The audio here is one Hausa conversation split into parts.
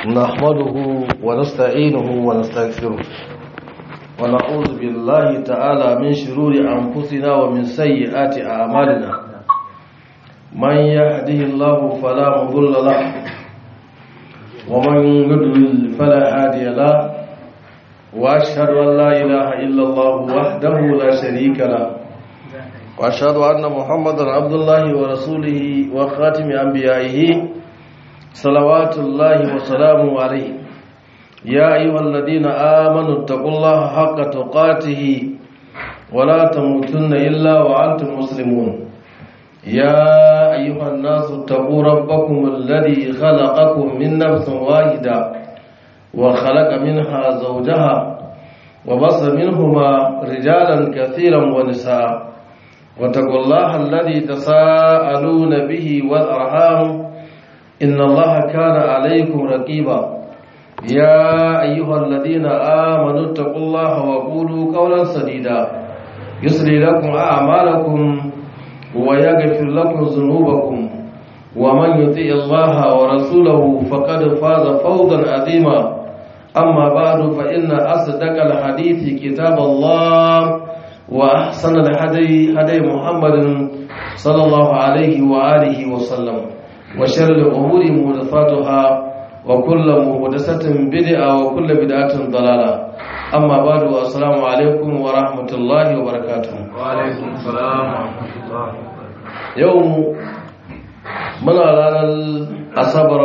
نحمده ونستعينه ونستغفره ونعوذ بالله تعالى من شرور أنفسنا ومن سيئات أعمالنا من يهده الله فلا مضل له ومن يضلل فلا هادي له وأشهد أن لا إله إلا الله وحده لا شريك له وأشهد أن محمدا عبد الله ورسوله وخاتم أنبيائه صلوات الله وسلامه عليه يا أيها الذين آمنوا اتقوا الله حق تقاته ولا تموتن إلا وأنتم مسلمون يا أيها الناس اتقوا ربكم الذي خلقكم من نفس واحدة وخلق منها زوجها وبص منهما رجالا كثيرا ونساء واتقوا الله الذي تساءلون به والأرحام إن الله كان عليكم رقيبا يا أيها الذين آمنوا اتقوا الله وقولوا قولا سديدا يسري لكم أعمالكم ويغفر لكم ذنوبكم ومن يطيع الله ورسوله فقد فاز فوزا عظيما أما بعد فإن أصدق الحديث كتاب الله وأحسن الهدي هدي محمد صلى الله عليه وآله وسلم وشر الأمور محدثاتها وكل محدثة بدعة وكل بدعة ضلالة أما بعد السلام عليكم ورحمة الله وبركاته وعليكم السلام ورحمة الله يوم من على الأصبر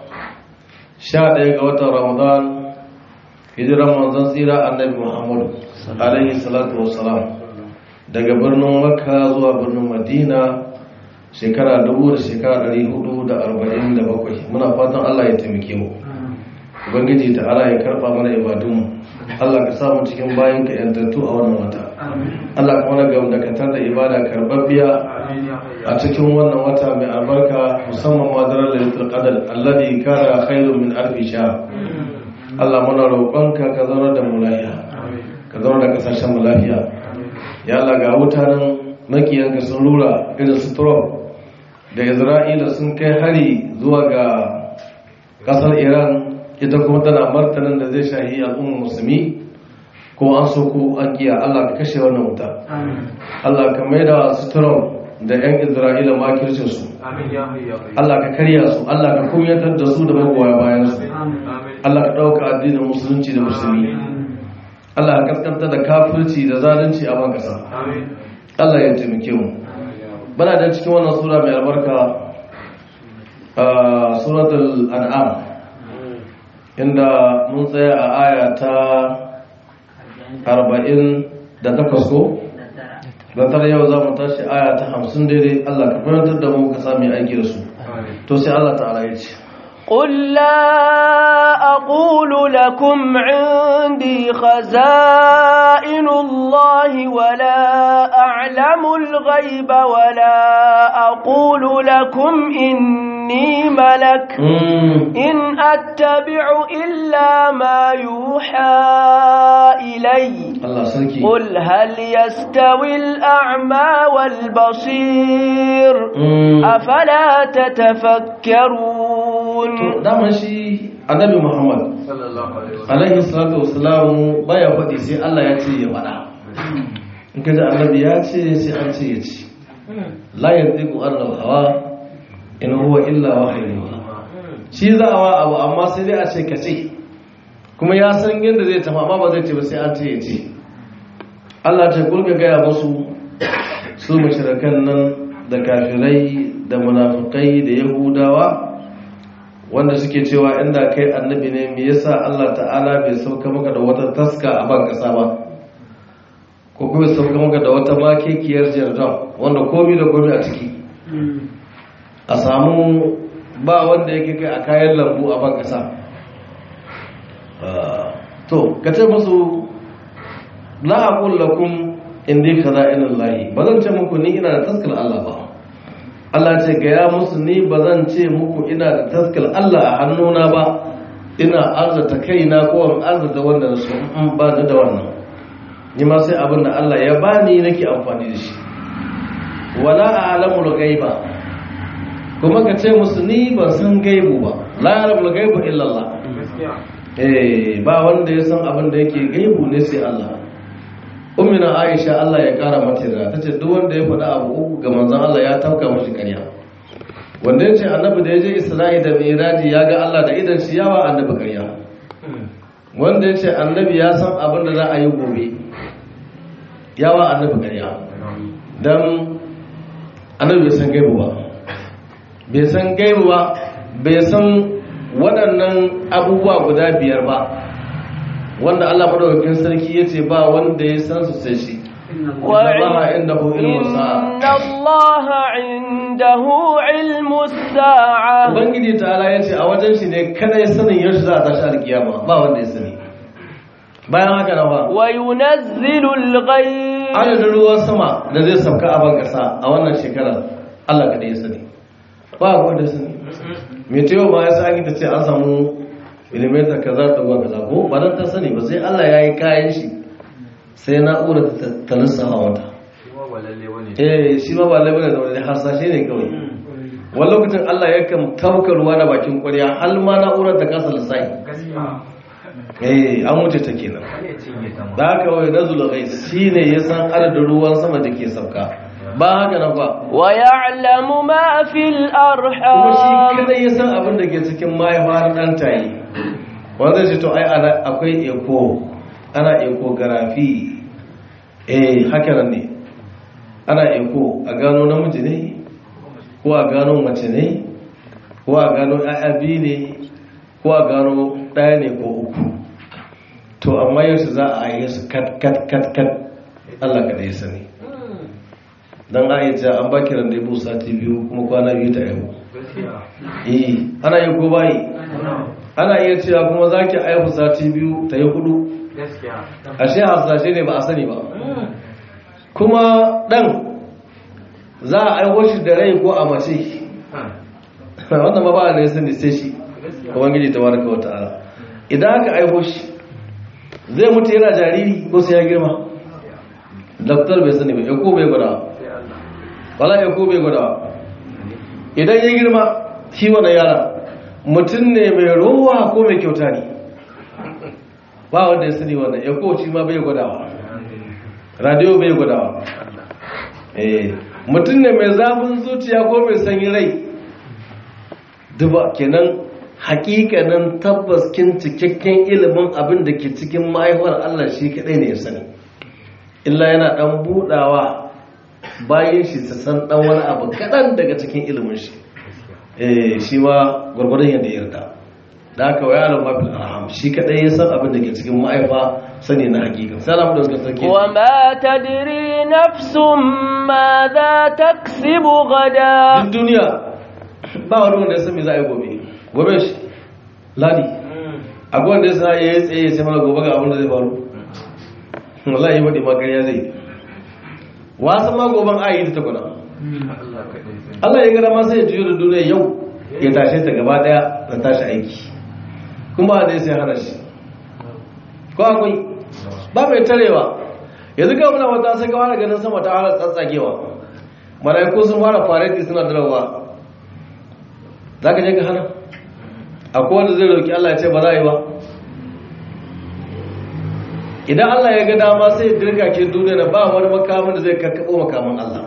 شاء قوة رمضان hijiran manzon tsira annabi muhammadu alaihi salatu wassalam daga birnin makka zuwa birnin madina shekara dubu da shekara ɗari hudu da arba'in da bakwai muna fatan allah ya taimake mu ubangiji ta ala ya karɓa mana ibadunmu allah ka samu cikin bayan ka yantattu a wannan wata allah ka mana gamdakatar da ibada karɓaɓɓiya a cikin wannan wata mai albarka musamman madarar lalitul qadar alladhi kana khairun min alfi shahr Allah muna roƙonka ka zauna da mu lafiya ka zauna da kasashen mu lafiya ya Allah ga mutanen makiyanka sun rura irin su Trump da Isra'ila sun kai hari zuwa ga ƙasar Iran ita kuma tana martanin da zai shahi al'ummar musulmi ko an so ko an kiya Allah ka kashe wannan wuta Allah ka maida su Trump da 'yan Isra'ila makircin su Allah ka karya su Allah ka kumyatar da su da magoya bayan su Allah ka ɗauka addinin musulunci da musulmi Allah ka kaskanta da kafirci da zalunci a ban kasa Allah ya taimake mu bana da cikin wannan sura mai albarka suratul an'am inda mun tsaya a aya ta 40 da takwas ko Gantar yau za mu tashi aya ta hamsin daidai Allah ka fahimtar da mu ka sami aiki da su. To sai Allah ta'ala ya ce. قل لا أقول لكم عندي خزائن الله ولا أعلم الغيب ولا أقول لكم إني ملك إن أتبع إلا ما يوحى إلي قل هل يستوي الأعمى والبصير أفلا تتفكرون daman shi annabi muhammad alaihi salatu wasalamu baya faɗi sai allah ya ce ya faɗa in ka ji annabi ya ce sai an ce ya ce la yanzu an hawa in huwa illa wahayi shi za a wa abu amma sai dai a ce ka ce kuma ya san yadda zai tafi amma ba zai ce ba sai an ce ya ce allah ta kulka gaya musu su mashirakan nan da kafirai da munafukai da yahudawa wanda suke cewa inda kai annabi ne me yasa Allah ta'ala bai sauka maka da wata taska a ban kasa ba ko kuma sauka maka da wata makekiyar jirgin wanda komi da komi a ciki a samu ba wanda yake kai a kayan lambu a ban kasa to ka ce musu la aqul lakum indi khaza'inallahi ba zan ce muku ni ina da taskar Allah ba Allah ce gaya musu ni ba zan ce muku ina da taskar Allah a hannuna ba ina arzata kaina ko an arzata wanda na so in ba da wannan ni ma sai abin da Allah ya bani nake amfani da shi wala a'lamul ghaiba kuma ka ce musu ni ban san gaibu ba la yarabul gaibu illa Allah eh ba wanda ya san abin da yake gaibu ne sai Allah ummina Aisha Allah ya kara mata da tace duk wanda ya faɗa abu uku ga manzon Allah ya tafka mashi ƙarya wanda ya ce annabi da ya je Isra'i da Miraji ya ga Allah da idan shi yawa annabi ƙarya wanda ya ce annabi ya san abin da za a yi gobe yawa annabi ƙarya don annabi bai san gaibu ba bai san gaibu ba bai san waɗannan abubuwa guda biyar ba wanda Allah madaukakin sarki ya ce ba wanda ya san su sai shi Allah indahu ilmu sa'a إن الله عنده علم الساعة Ubangiji ta'ala ya ce a wajen shi ne kada ya sanin yaushe za a tashi alkiyama ba wanda ya sani bayan haka na ba وينزل الغيث adadin ruwan sama da zai sauka a ban kasa a wannan shekarar Allah kada ya sani ba wanda ya sani mai tewa ma ya sa ta ce an samu milimetar kaza ta ruwa kaza ko ba don ta sani ba sai Allah ya yi kayan shi sai na'ura ta lissafa wata eh shi ma ba labarai da wani harsashe ne kawai wani lokacin Allah ya kan tauka ruwa da bakin kwarya har ma na'urar ta kasa lissafi eh an wuce ta kenan da haka wai nazul ghais shine ya san adadin ruwan sama da ke sauka ba haka nan ba ويعلم ما في kuma shi الأرحام kadai ya san abin da ke cikin mahaifar ɗan tayi wanda zai ce to ai ana akwai eko ana ecography eh haka nan ne ana eko a gano namiji ne ko a gano mace ne ko a gano ƴaƴa biyu ne ko a gano ɗaya ne ko uku to amma yaushe za a yi su kat kat kat kat Allah kada ya sani dan aisha an baki randebu sati biyu kuma kwana biyu ta yau eh ana yi ko bayi ana iya cewa kuma zaki aihu sati biyu ta yi hudu ashe hasashe ne ba a sani ba kuma dan za a aiho shi da rai ko a mace wannan ma ba a ne sani sai shi ubangiji tabaraka wa ta'ala idan aka aiho shi zai mutu yana jariri ko sai ya girma daktar bai sani ba ya ko bai gwada wala ya ko bai gwada idan ya girma shi wani yara mutum ne mai rowa ko mai kyauta ne ba wanda ya sani wannan ya ko shi ma bai gwadawa radio bai gwadawa eh mutum ne mai zafin zuciya ko mai sanyi rai duba kenan hakikanin tabbas kin cikakken ilimin abin da ke cikin mahaifar Allah shi kadai ne ya sani illa yana dan budawa bayan shi su san dan wani abu kadan daga cikin ilimin shi eh shi ma gurgurdan yadda ya yarda da haka waya alam mafil arham shi kadai ya san abin da ke cikin mahaifa sani na hakika salamu da suka sarki وما تدري نفس ماذا تكسب غدا duk duniya ba wani wanda ya san me za a yi gobe gobe shi ladi akwai wanda ya sa ya yi tsaye ya ce mana gobe ga abin da zai faru wallahi yi waɗi makariya zai wasan ma goben a yi ta takwana Allah ya gara ma sai ya juyo da duniya yau ya tashe ta gaba daya da tashi aiki kuma da ya sai hana shi ko akwai ba mai tarewa yanzu ga muna wata sai ga fara ganin sama ta fara tsatsagewa malaiku sun fara fareti suna darawa za ka je ka hana akwai wanda zai roki Allah ya ce ba za a yi ba idan Allah ya ga dama sai ya dirga ke duniya da ba wani makamin da zai karkabo makamin Allah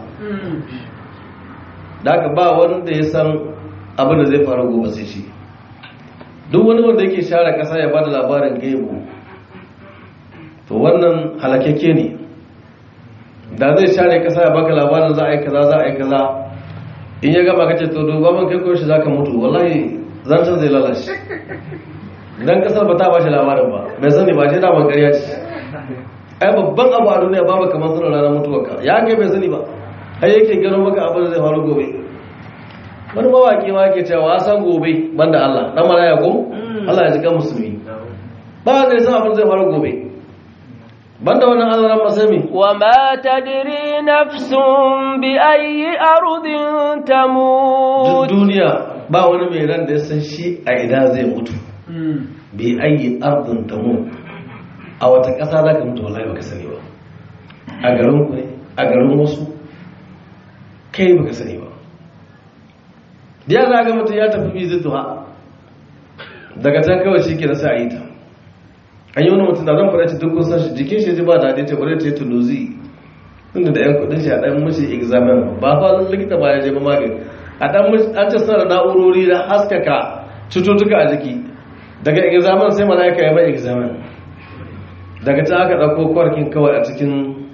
da haka ba wanda ya san abin da zai faru gobe sai shi duk wani wanda yake share kasa ya bada labarin gaibu to wannan halakakke ne da zai share kasa ya baka labarin za a yi kaza za a yi kaza in ya gaba kace to duba man kai ko shi zaka mutu wallahi zancen zai lalace idan kasar ba ta ba shi labarin ba bai sani ba shi da ban ƙarya ce ai babban abu a duniya babu kamar sanar ranar mutuwarka ya kai bai sani ba ai yake gano maka abin da zai faru gobe wani mawaki ma yake cewa san gobe banda Allah dan malaya ko Allah ya ji kan musulmi ba zai san abin da zai faru gobe banda wannan Allah ran masami وما تدري نفس بأي أرض duk تموت duniya ba wani mai ran da ya san shi a ina zai mutu bi ayi ardin tamu a wata ƙasa za ka mutu wallahi baka sani ba a garin ku ne a garin wasu kai baka sani ba ya za ga mutum ya tafi bizituwa daga can kawai shi ke na sa a yi ta an yi wani mutum da zan fara ci duk kusan shi jikin shi ji ba daɗi ta bari ta yi tuluzi inda da yan kudin shi a ɗan mashi examen ba fa likita ba ya je ba magani a ɗan an ce suna da na'urori da haskaka cututtuka a jiki daga examen sai mala'ika ya ba examen daga ta aka ɗauko kwarkin kawai a cikin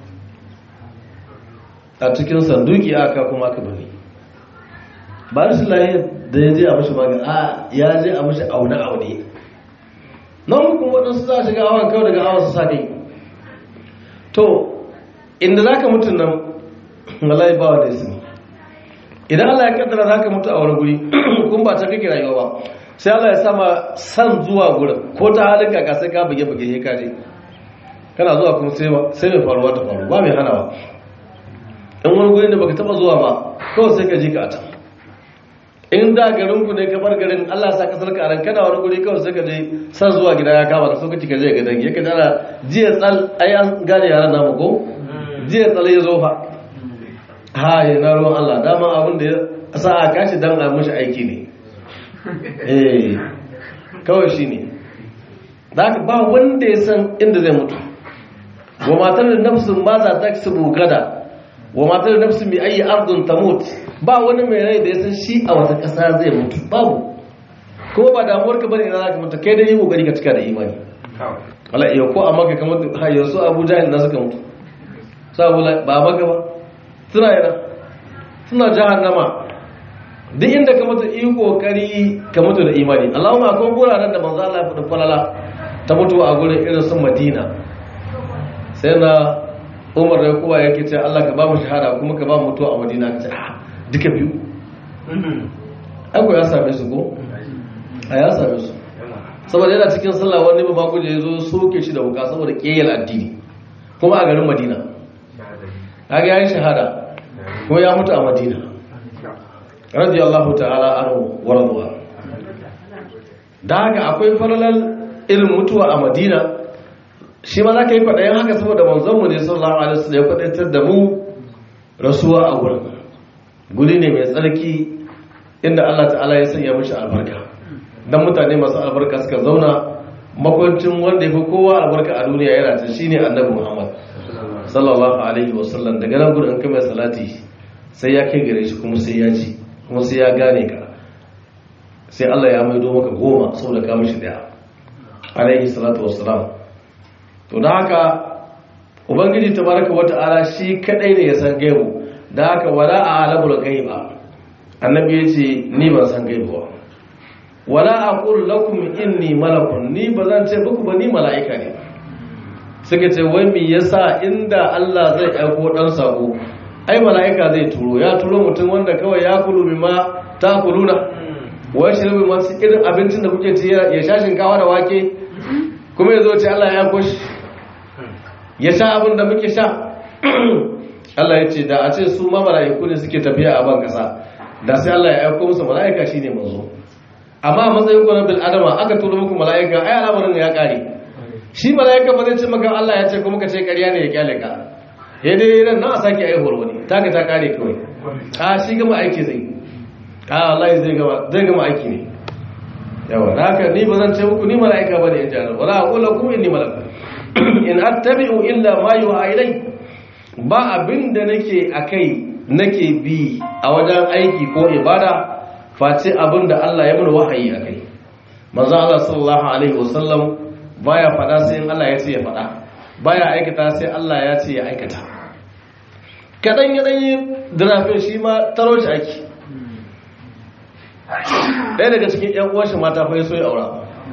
a cikin sanduki aka kuma aka bari ba shi lahiyar da ya je a mashi magani a ya je a mashi aune-aune nan hukun waɗansu za a shiga awon kawai daga awon su sa kai to inda za ka mutu nan wallahi ba wa da isi idan Allah ya kaddara za ka mutu a wani guri kun ba ta kake rayuwa ba sai Allah ya sama san zuwa gurin ko ta halin kaka sai ka buge buge ya kaje kana zuwa kuma sai mai faruwa ta faru ba mai hanawa in wani guri da baka taba zuwa ba kawai sai ka ji ka a can in da garin ku ne ka bar garin Allah sa kasar ka ran kana wani guri kawai sai ka je san zuwa gida ya kama ka so ka cika je ga dangi ka tara jiya tsal ai an gane yaran namu ko jiya tsal ya zo fa ha ya na ruwan Allah dama abin da ya sa a kashi dan a mishi aiki ne eh kawai shine zaka ba wanda ya san inda zai mutu wa matar nafsin ma za ta kasubu gada wa matar nafsin bi ayi ardun tamut ba wani mai rai da ya san shi a wata ƙasa zai mutu babu kuma ba damuwar ka bane ina za ka mutu kai dai yi kokari ka cika da imani wala iya ko amma ka kamar ha yanzu abu jahil na suka mutu sabu ba maka ba suna yana suna jahannama duk inda ka mutu yi kokari ka mutu da imani Allahumma akwai guraren da manzo Allah ya faɗi falala ta mutu a gurin irin sun Madina sai na Umar da kowa yake ce Allah ka ba mu shahada kuma ka ba mu mutuwa a Madina ka ce ah duka biyu aiko ya same su ko a ya same su saboda yana cikin sallah wani ba mako da ya zo soke shi da wuka saboda ƙeyar addini kuma a garin madina kaga ya yi shahada kuma ya mutu a madina radiyallahu ta'ala anhu wa radwa da haka akwai falalar irin mutuwa a madina shi ma za ka yi kwaɗayen haka saboda manzonmu ne sallallahu alaihi wasallam ya kwaɗaitar da mu rasuwa a wurin guri ne mai tsarki inda Allah ta'ala ya sanya mashi albarka don mutane masu albarka suka zauna makwancin wanda ya fi kowa albarka a duniya yana ta shi ne annabi muhammad sallallahu alaihi wasallam daga nan gudun kamar salati sai ya kai gare shi kuma sai ya ji kuma sai ya gane ka sai Allah ya maido maka goma saboda ka mishi daya alaihi salatu wassalam to da haka ubangiji tabaraka wata'ala shi kadai ne ya san gaibu da haka wala a alamul gaiba annabi ya ce ni ban san gaibu ba wala aqul lakum inni malakun ni bazan ce muku ba ni mala'ika ne suka ce wai me yasa inda Allah zai aiko dan sako ai mala'ika zai turo ya turo mutum wanda kawai ya kulu bima ta kuluna wai shi rubi masu irin abincin da kuke ci ya sha shinkawa da wake kuma ya zo ce Allah ya koshi ya sha abin da muke sha Allah ya ce da a ce su ma mala'iku ne suke tafiya a ban kasa da sai Allah ya aiko musu mala'ika shine manzo amma a matsayin ku na bil adama aka turo muku mala'ika ai al'amarin ya kare shi mala'ika ba zai ce maka Allah ya ce kuma ka ce ƙarya ne ya kyale ka ya dai ran nan a sake aihuwar wani taka ta kare kawai a shi gama aiki zai a Allah zai gama zai gama aiki ne yawa da haka ni ba zan ce muku ni mala'ika bane in jara wala aqulu kum inni malak in attabi'u illa ma yuha ilai ba abinda nake akai nake bi a wajen aiki ko ibada face abinda Allah ya mun wahayi akai manzo Allah sallallahu alaihi wasallam baya fada sai in Allah ya ce ya fada baya aikata sai Allah ya ce ya aikata kadan ya dan yi drafin shi ma taro shi aiki ɗaya daga cikin ‘yan uwanshi mata fa ya so ya aura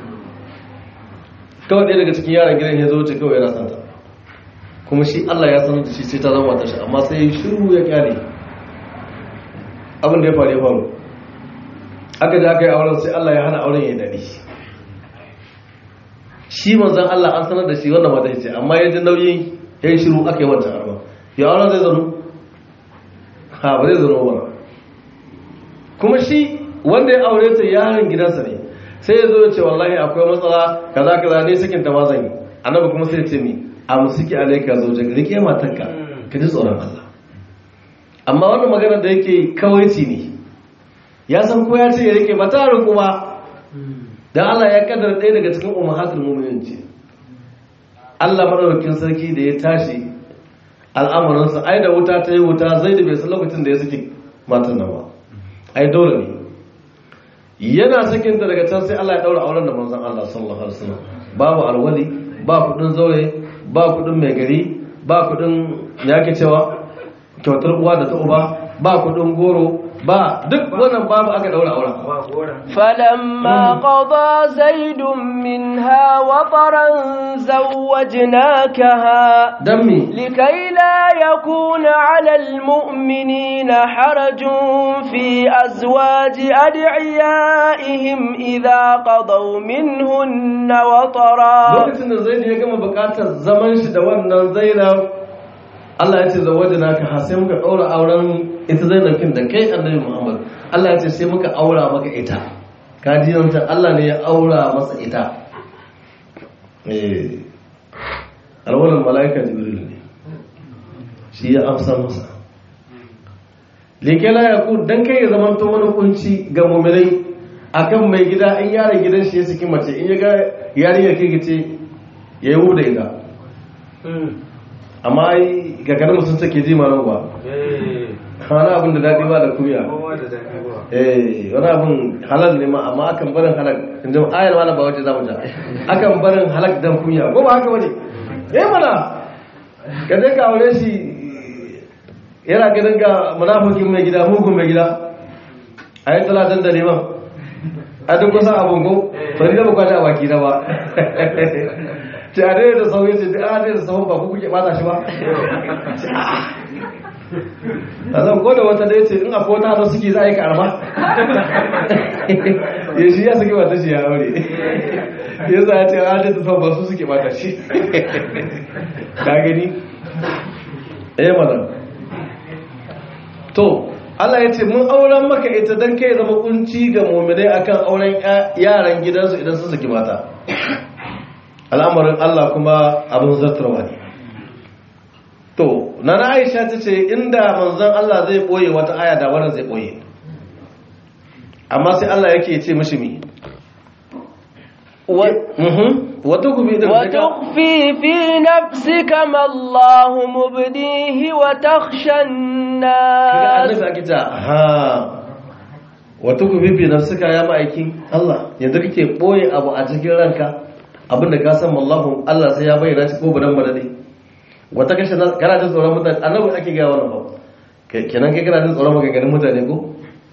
kawai ɗaya daga cikin yaran gidan ya zo ce kawai yana santa kuma shi Allah ya sanar da shi sai ta zama ta shi amma sai shiru ya kyale abin da ya faru ya faru aka da aka yi auren sai Allah ya hana auren ya daɗi shi manzan Allah an sanar da shi wanda mata ce amma ya ji nauyi ya yi shiru aka yi wancan arma ya auren zai zanu ha ba zai zanu ba kuma shi wanda ya aure ta yaron gidansa ne sai ya zo ya ce wallahi akwai matsala kaza kaza ne sakin ta ma zan yi annabi kuma sai ya ce mi a musiki alaika zo jaga rike matarka ka ji tsoron Allah amma wannan magana da yake kawaici ne ya san ko ya ce ya rike ba ta rinku ba dan Allah ya kaddara ɗaya daga cikin ummahatul mu'minin ce Allah madaukakin sarki da ya tashi al'amuransa ai da wuta ta yi wuta zai da bai san lokacin da ya saki matan nan ba ai dole ne yana sakin ta daga can sai Allah ya daura auren da manzon Allah sallallahu alaihi wasallam babu alwali ba kudin zaure ba kudin mai gari ba kudin yake cewa kyautar uwa da ta uba ba kudin goro ba duk wannan babu aka daura auren فلما قضى زيد منها وطرا زوجناكها dan me لكي لا يكون على المؤمنين حرج في أزواج أدعيائهم إذا قضوا منهن وطرا lokacin da zaid ya gama bukatar zaman shi da wannan zainab Allah ya ce zawajina ka ha sai muka daura auren ita zainab kin da kai annabi Muhammad Allah ya ce sai muka aura maka ita ka ji yanta Allah ne ya aura masa ita eh alwalan malaika jibril ne shi ya amsa masa lekela ya ku dan kai ya zamanto wani kunci ga mu'minai akan mai gida in yaron gidan shi ya saki mace in ya ga yarinyar kirkice ya yi wuda ita amma ai gagarin mutum take ji ma ba wani abin da daɗi ba da kuya eh wani abin halal ne ma amma akan barin halal in ji ayar wani ba wace za mu ja akan barin halal dan kuya ko ba haka wani eh mana ka je ka aure shi yana ganin ga munafikin mai gida mugun mai gida a yi tala dan da neman a duk kusan abin ko to ni da ba kwata a baki na ba ce a daidai da sauye ce a daidai da sauran ba ku kuke bata shi ba a zan ko da wata dai ce in akwai wata hada suke za a yi karama ya shi ya suke bata shi ya aure ya za a ce a daidai da sauran ba su suke bata shi ka gani eh mana to Allah ya ce mun auren maka ita don kai zama kunci ga muminai akan auren yaran gidansu idan sun saki mata al'amarin Allah kuma abin zartarwa ne to na Aisha ta ce inda manzon Allah zai boye wata aya da wannan zai boye amma sai Allah yake ce mishi mi wata kubi da وتخفي في نفسك ما الله مبديه وتخشى الناس annabi ake ta ha wata ku bibi nafsuka ya ma'aikin Allah yanzu kake boye abu a cikin ranka abinda ka san wallahu Allah sai ya bayyana shi ko badan badade wata kashe na kana jin tsoron mutane annabi ake ga wannan ba kenan kai kana jin tsoron maganganun mutane ko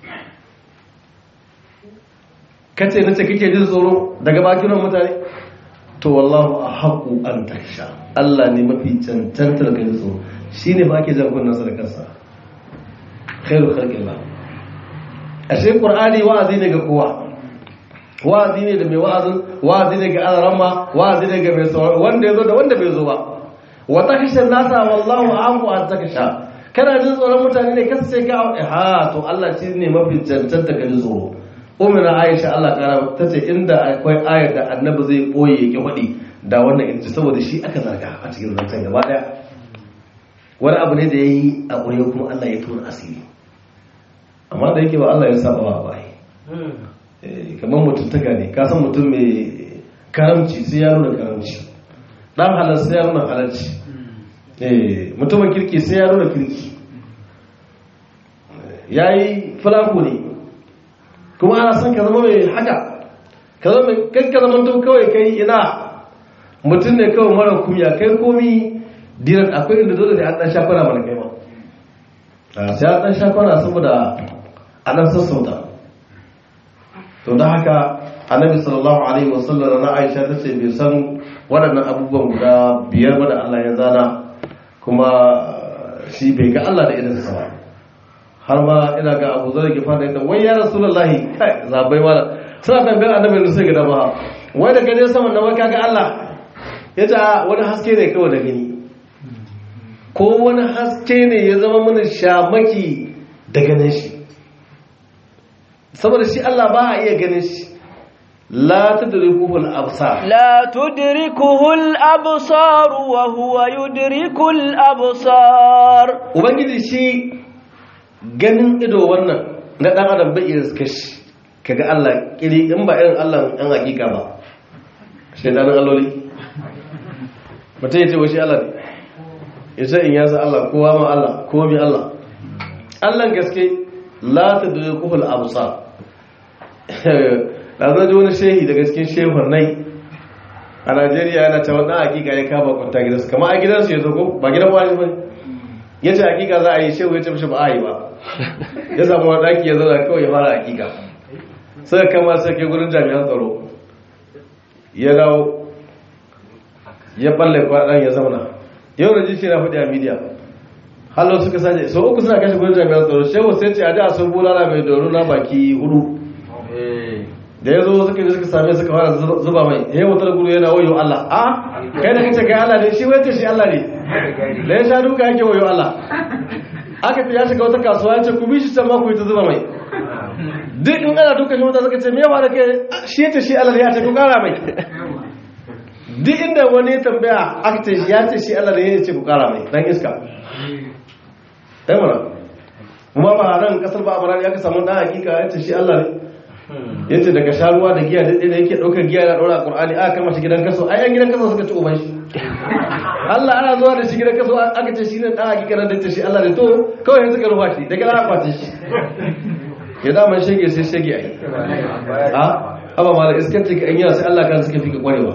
kace nace kake jin tsoro daga bakin mutane to wallahu ahqqu an taksha Allah ne mafi cancantar ka ji tsoro shine ba ake jan kunnan sadakarsa khairu khalqillah ashe qur'ani wa'azi ne ga kowa wa'azi ne da mai wa'azin wa'azi ne ga alarama wa'azi ne ga mai sauraro wanda yazo da wanda bai zo ba wa takhsha nasa wallahu a'afu an taksha kana jin tsoron mutane ne kasa sai ka ha to Allah shi ne mafi cancanta ka ji tsoro umina Aisha Allah kara tace inda akwai ayar da annabi zai boye yake faɗi da wannan in saboda shi aka zarga a cikin zancen gaba daya wani abu ne da ya yi a ɓoye kuma Allah ya tona asiri amma da yake ba Allah ya saba ba ba kamar mutum ta gane ka san mutum mai karamci sai ya nuna karamci dan halar sai ya nuna halarci mutumin kirki sai ya nuna kirki ya yi fulako ne kuma ana son ka zama mai haka ka zama kai ka zama to kawai kai ina mutum ne kawai mara kumya kai komi dinar akwai inda dole da an dan shafara mana kai ma sai an dan shafara saboda a nan sassauta to da haka annabi sallallahu alaihi wasallam na Aisha ta ce bai san waɗannan abubuwan guda biyar ba da Allah ya zana kuma shi bai ga Allah da idan sa ba har ma ina ga Abu Zar ke fada ita wai ya Rasulullahi kai zabai wala suna tambayar annabi da sai ga da ba wai da gane sama na wai kaga Allah yace wani haske ne kawai da gani ko wani haske ne ya zama mana shamaki da ganin shi saboda shi Allah ba a iya ganin shi la tudrikuhu al-absar لا تدركه الأبصار وهو يدرك الأبصار ubangiji shi ganin ido wannan na dan adam bai iya kashi kaga Allah kiri in ba irin Allah ɗan hakika ba shaidanin alloli mutum ya ce wa shi Allah ne ya ce in yasa Allah kowa ma Allah kowa bi Allah Allah gaske la ta dole kuhul abusa da zai ji wani shehi daga cikin shehun nai a Najeriya yana ta wani hakika ya kaba kwanta gidansu kama a gidansu ya zago ba gidan wani ba ya ce hakika za a yi shehu ya ce mashi ba a yi ba ya samu wani ɗaki ya zauna kawai ya fara hakika sai kama sai ke gudun jami'an tsaro ya dawo ya balle kwaɗan ya zauna yau da jishi na faɗi a midiya hallo suka sace so uku suna kashe gudun jami'an tsaro shehu sai ce a da sun bulala mai doro na baki hudu da ya zo suka je suka same suka fara zuba mai ya yi wutar gudu yana wayo Allah a kai da kace kai Allah ne shi wace shi Allah ne da ya sha duka yake wayo Allah aka fi ya shiga wata kasuwa ya ce ku bi shi can ma ku yi ta zuba mai duk in ana duka shi wata suka ce me yawa da ke shi ya ce shi Allah ne ya ce ku kara mai duk inda wani ya tambaya aka ce ya ce shi Allah ne ya ce ku kara mai dan iska ɗaya mana kuma ba nan kasar ba a barari aka samu dan hakika ya ce shi Allah ne ya ce daga sharuwa da giya daidai da yake ɗaukar giya na ɗaura ƙur'ani aka kama shi gidan kaso ai yan gidan kaso suka ci uban shi Allah ana zuwa da shi gidan kaso aka ce shi ne ɗan hakika na da ce shi Allah ne to kawai yanzu ka rufa shi daga ana kwace shi ya dama shege sai shege ai a haba ma da iskanci ka yi sai Allah kan suka fi ka kwarewa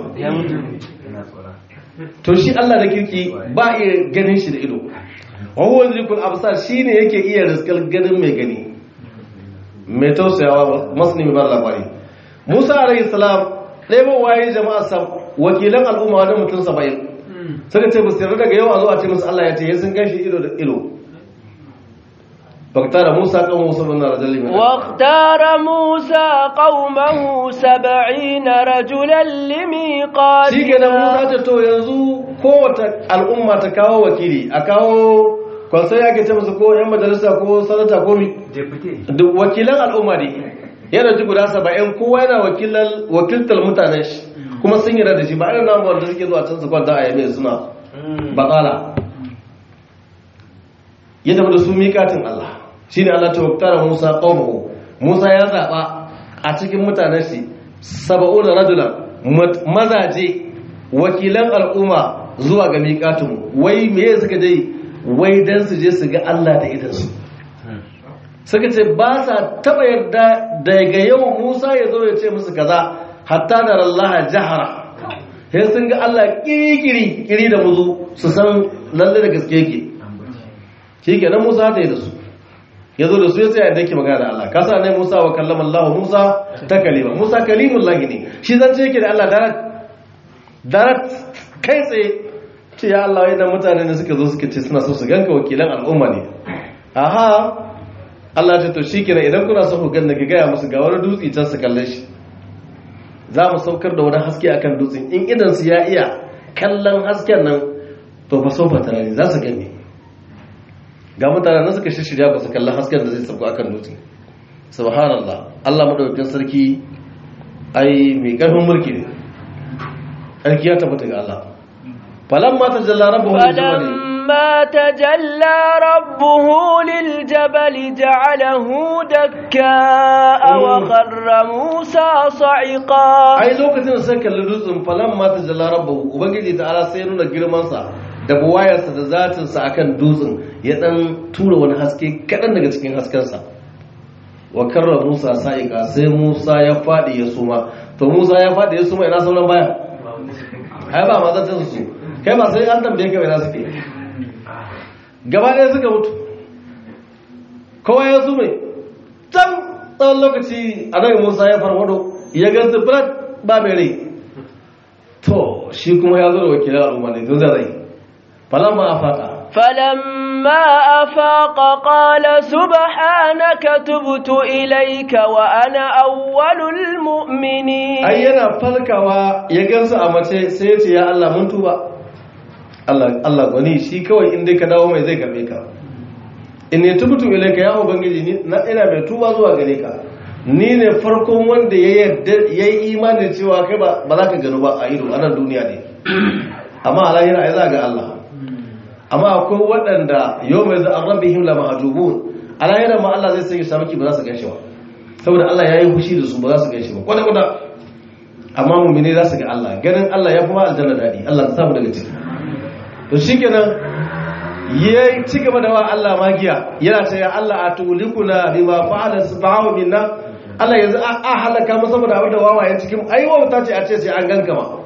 to shi Allah da kirki ba iya ganin shi da ido wa huwa zikul absar shine yake iya riskar ganin mai gani mai tausayawa masani mai labari musa alayhi salam ɗaya waye jama'a sa wakilan al'umma wani mutum saba'in suka ce basu yarda daga yau a zo a ce musu Allah ya ce ya sun gashi ido da ido فاختار موسى قومه سبعين رجلا من واختار موسى قومه سبعين رجلا لميقاتنا shi kenan musa ta to yanzu kowace al'umma ta kawo wakili a kawo kwansai ake ce musu ko yan majalisa ko sanata ko mi duk wakilan al'umma ne yana ji guda saba'in kowa yana wakiltar mutanen shi kuma sun yi da shi ba irin namu wanda suke zuwa can su kwanta a yame suna bakala ya tafi da su miƙatin Allah shi ne Allah ta waktara Musa ƙaunahu Musa ya zaɓa a cikin mutanen shi saba'una rajulan mazaje wakilan al'umma zuwa ga miƙatin wai me suka dai wai dan su je su ga Allah da idansu suka ce ba sa taɓa yarda daga yau Musa ya zo ya ce musu kaza hatta da Allah jahara sai sun ga Allah kiri kiri da muzu su san lalle da gaske yake shi kenan Musa ta yi da su ya zo da su ya tsaya da yake magana da Allah kasa ne Musa wa kallama Allah Musa ta kalima Musa kalimun lahi ne shi zance yake da Allah darat darat kai tsaye ce ya Allah wai dan mutane ne suka zo suka ce suna so su ganka wakilan al'umma ne aha Allah ce to shikenan idan kuna so ku ganna ki gaya musu ga wani dutse can su kalle shi za mu saukar da wani haske akan dutsen in idan su ya iya kallon hasken nan to fa sofa tare za su gani ga mutane na suka shirya ba su kallon hasken da zai sauko akan dutse subhanallah Allah madaukakin sarki ai mai karfin mulki ne sarki ya tabbata ga Allah falamma tajalla rabbuhu lil فلما تجلى ربه للجبل جعله دكاء وخر موسى صعقا ai lokacin da sai kalli dutsen falamma tajalla rabbuhu ubangiji ta'ala sai ya nuna girman sa da buwayarsa da zatinsa akan dutsen ya dan tura wani haske kaɗan daga cikin haskensa wa karra musa sa'ika sai musa ya faɗi ya suma to musa ya faɗi ya suma ina sauran baya ai ba mazatan su kai ba sai an tambaye ka ina suke gaba ɗaya suka mutu kowa ya sume can tsawon lokaci a nan musa ya farfado ya ga zibirat ba mai rai to shi kuma ya zo da wakilan al'umma ne tun zai فلما أفاق فلما أفاق قال سبحانك تبت إليك وأنا أول المؤمنين ai yana falkawa ya gansu a mace sai ya ce ya Allah mun tuba Allah Allah gwani shi kawai in dai ka dawo mai zai karbe ka in ne tubutu ilaika ya ubangiji ni na ina mai tuba zuwa gare ka ni ne farkon wanda ya yarda yayi imani cewa kai ba ba za ka gano ba a ido a nan duniya ne amma a lahira ai za ga Allah amma akwai waɗanda yau mai za'an rabihim la mahajubun a lahira ma Allah zai sanya shamaki ba za su gan shi ba saboda Allah ya yi fushi da su ba za su gan shi ba kwata kwata amma mummune za su ga Allah ganin Allah ya kuma aljanna daɗi Allah ta samu daga ciki to shikenan ya ci gaba da wa Allah magiya yana ce ya Allah a tulikuna bima fa'ala subhanahu minna Allah yanzu a halaka mu saboda abin da wawayen cikin ai wauta ce a ce sai an ganka ma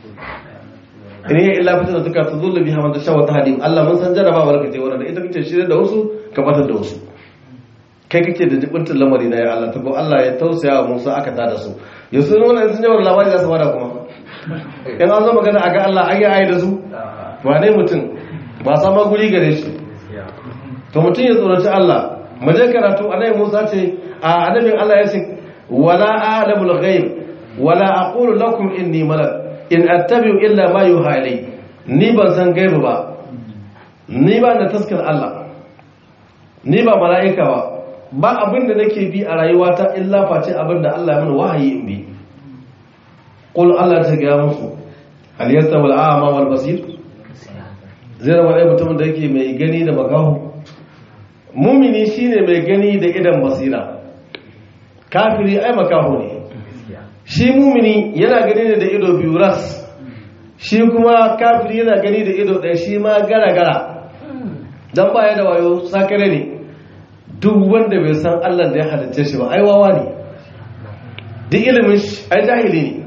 in hiya illa fitna tuka tadullu biha man tasha wa tahdim Allah mun san jarabawar ka ce wannan ita kace shirye da wasu ka batar da wasu kai kake da jibintin lamari na ya Allah ta ko Allah ya tausaya wa Musa aka tada su yanzu wannan sun jawar labari za su bada kuma in an zo magana a ga Allah an yi ayi da su wane mutum ba sama guri gare shi to mutum ya tsoraci Allah mu je karatu annabi Musa ce a annabin Allah ya ce wala a'lamul ghaib wala aqulu lakum inni malak in attabi'u illa ma yuha ilay ni ban san gaibu ba ni ba da taskar Allah ni ba mala'ika ba ba abin da nake bi a rayuwata illa face abin da Allah ya mana wahayi in bi qul Allah ta ga musu hal yastawi al-a'ma wal basir zai zama ɗaya mutumin da yake mai gani da makaho mumini shine mai gani da idan basira kafiri ai makaho ne shi mumini yana gani ne da ido biyu ras shi kuma kafiri yana gani da ido ɗaya shi ma gara-gara don baya da wayo sakare ne duk wanda bai san allah da ya halitta shi ba ai wawa ne duk ilimin shi ai jahili ne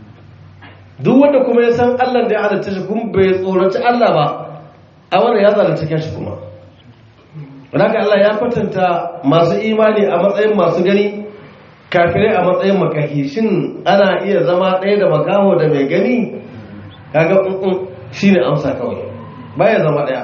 duk wanda kuma ya san allah da ya halitta shi kuma bai tsoraci allah ba a wanda ya zalunta shi kuma wadaka allah ya kwatanta masu imani a matsayin masu gani kafirai a matsayin makahi shin ana iya zama ɗaya da makaho da mai gani kaga ƙunƙun shi ne amsa kawai baya zama ɗaya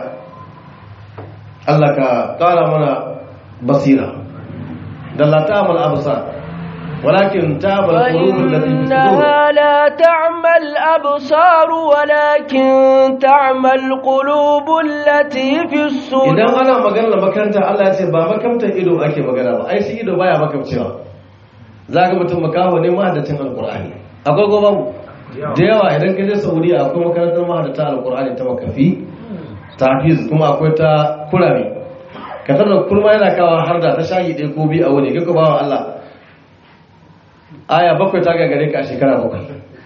Allah ka ƙara mana basira da la ta'mal absar walakin ta'mal qulubul lati fi إنها لا تعمى الأبصار ولكن تعمى القلوب التي في الصدور idan ana magana makaranta Allah ya ce ba makamtar ido ake magana ba ai shi ido baya makamcewa za ga mutum makaho ne mahaddacin alkur'ani akwai gobe da yawa idan ka je saudiya akwai makarantar mahaddata alkur'ani ta makafi ta hafiz kuma akwai ta kurami ka tarda kurma yana kawo har da ta shahi ɗaya ko biyu a wuni kai ba wa Allah aya bakwai ta gagare ka a shekara bakwai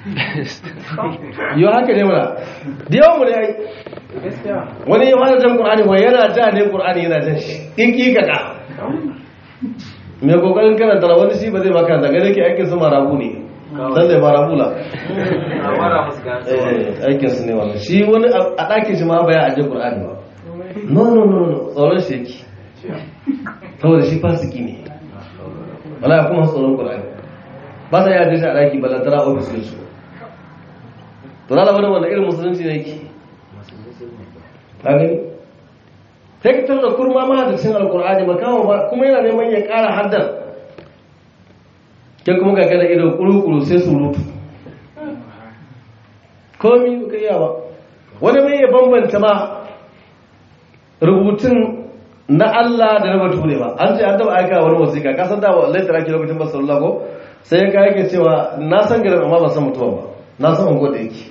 yau haka ne mana da yawan mu ne ai wani ya mahaddacin qur'ani wai yana ja ne qur'ani yana jan shi in ki ka ka mai kokarin karanta da wani shi ba zai maka daga da ke aikin su marabu ne dan da marabu la aikin su ne wannan shi wani a ɗakin shi ma baya aje qur'ani ba no no no no tsoron shi yake saboda shi fasiki ne wala kuma tsoron qur'ani ba sa yaje shi a ɗaki balantara ofis din su to lalla wani wannan irin musulunci ne yake ka gani sai ka tarda kurma ma da cin alkur'ani makawa ba kuma yana neman ya ƙara haddar kai kuma ga gada ido kuru-kuru sai surutu komi ka iya ba wani mai ya bambanta ma rubutun na Allah da na bature ba an ce an taba aika wani wasiƙa ka san da laitara ke lokacin ba sallallahu ko sai ya kai yake cewa na san garin amma ba san mutuwa ba na san ungo da yake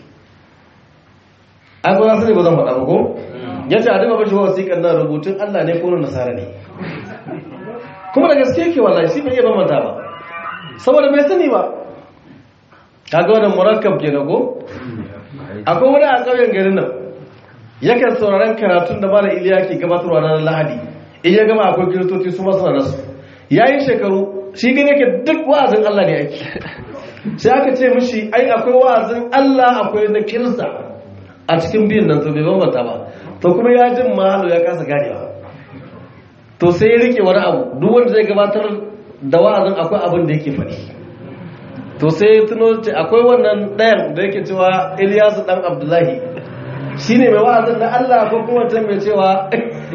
an ko na sani ba zan faɗa ba ko ya ce a duka bashi wasiƙar na rubutun Allah ne ko na nasara ne kuma da gaske ke wallahi shi bai iya bambanta ba saboda bai sani ba kaga wannan murakkab ke ko akwai wani a ƙauyen garin nan yakan sauraron karatun da mara iliya ke gabatarwa ranar lahadi in ya gama akwai kiristoci su masu nasu ya yi shekaru shi gani yake duk wa'azin Allah ne ake sai aka ce mishi ai akwai wa'azin Allah akwai na kirista a cikin biyun nan to bai bambanta ba to kuma ya jin mahalo ya kasa ganewa to sai ya rike wani abu duk wanda zai gabatar da wa'azin akwai abin da yake faɗi to sai ya tuno ce akwai wannan ɗayan da yake cewa Ilyasu dan Abdullahi shine mai wa'azin da Allah ko kuma ta mai cewa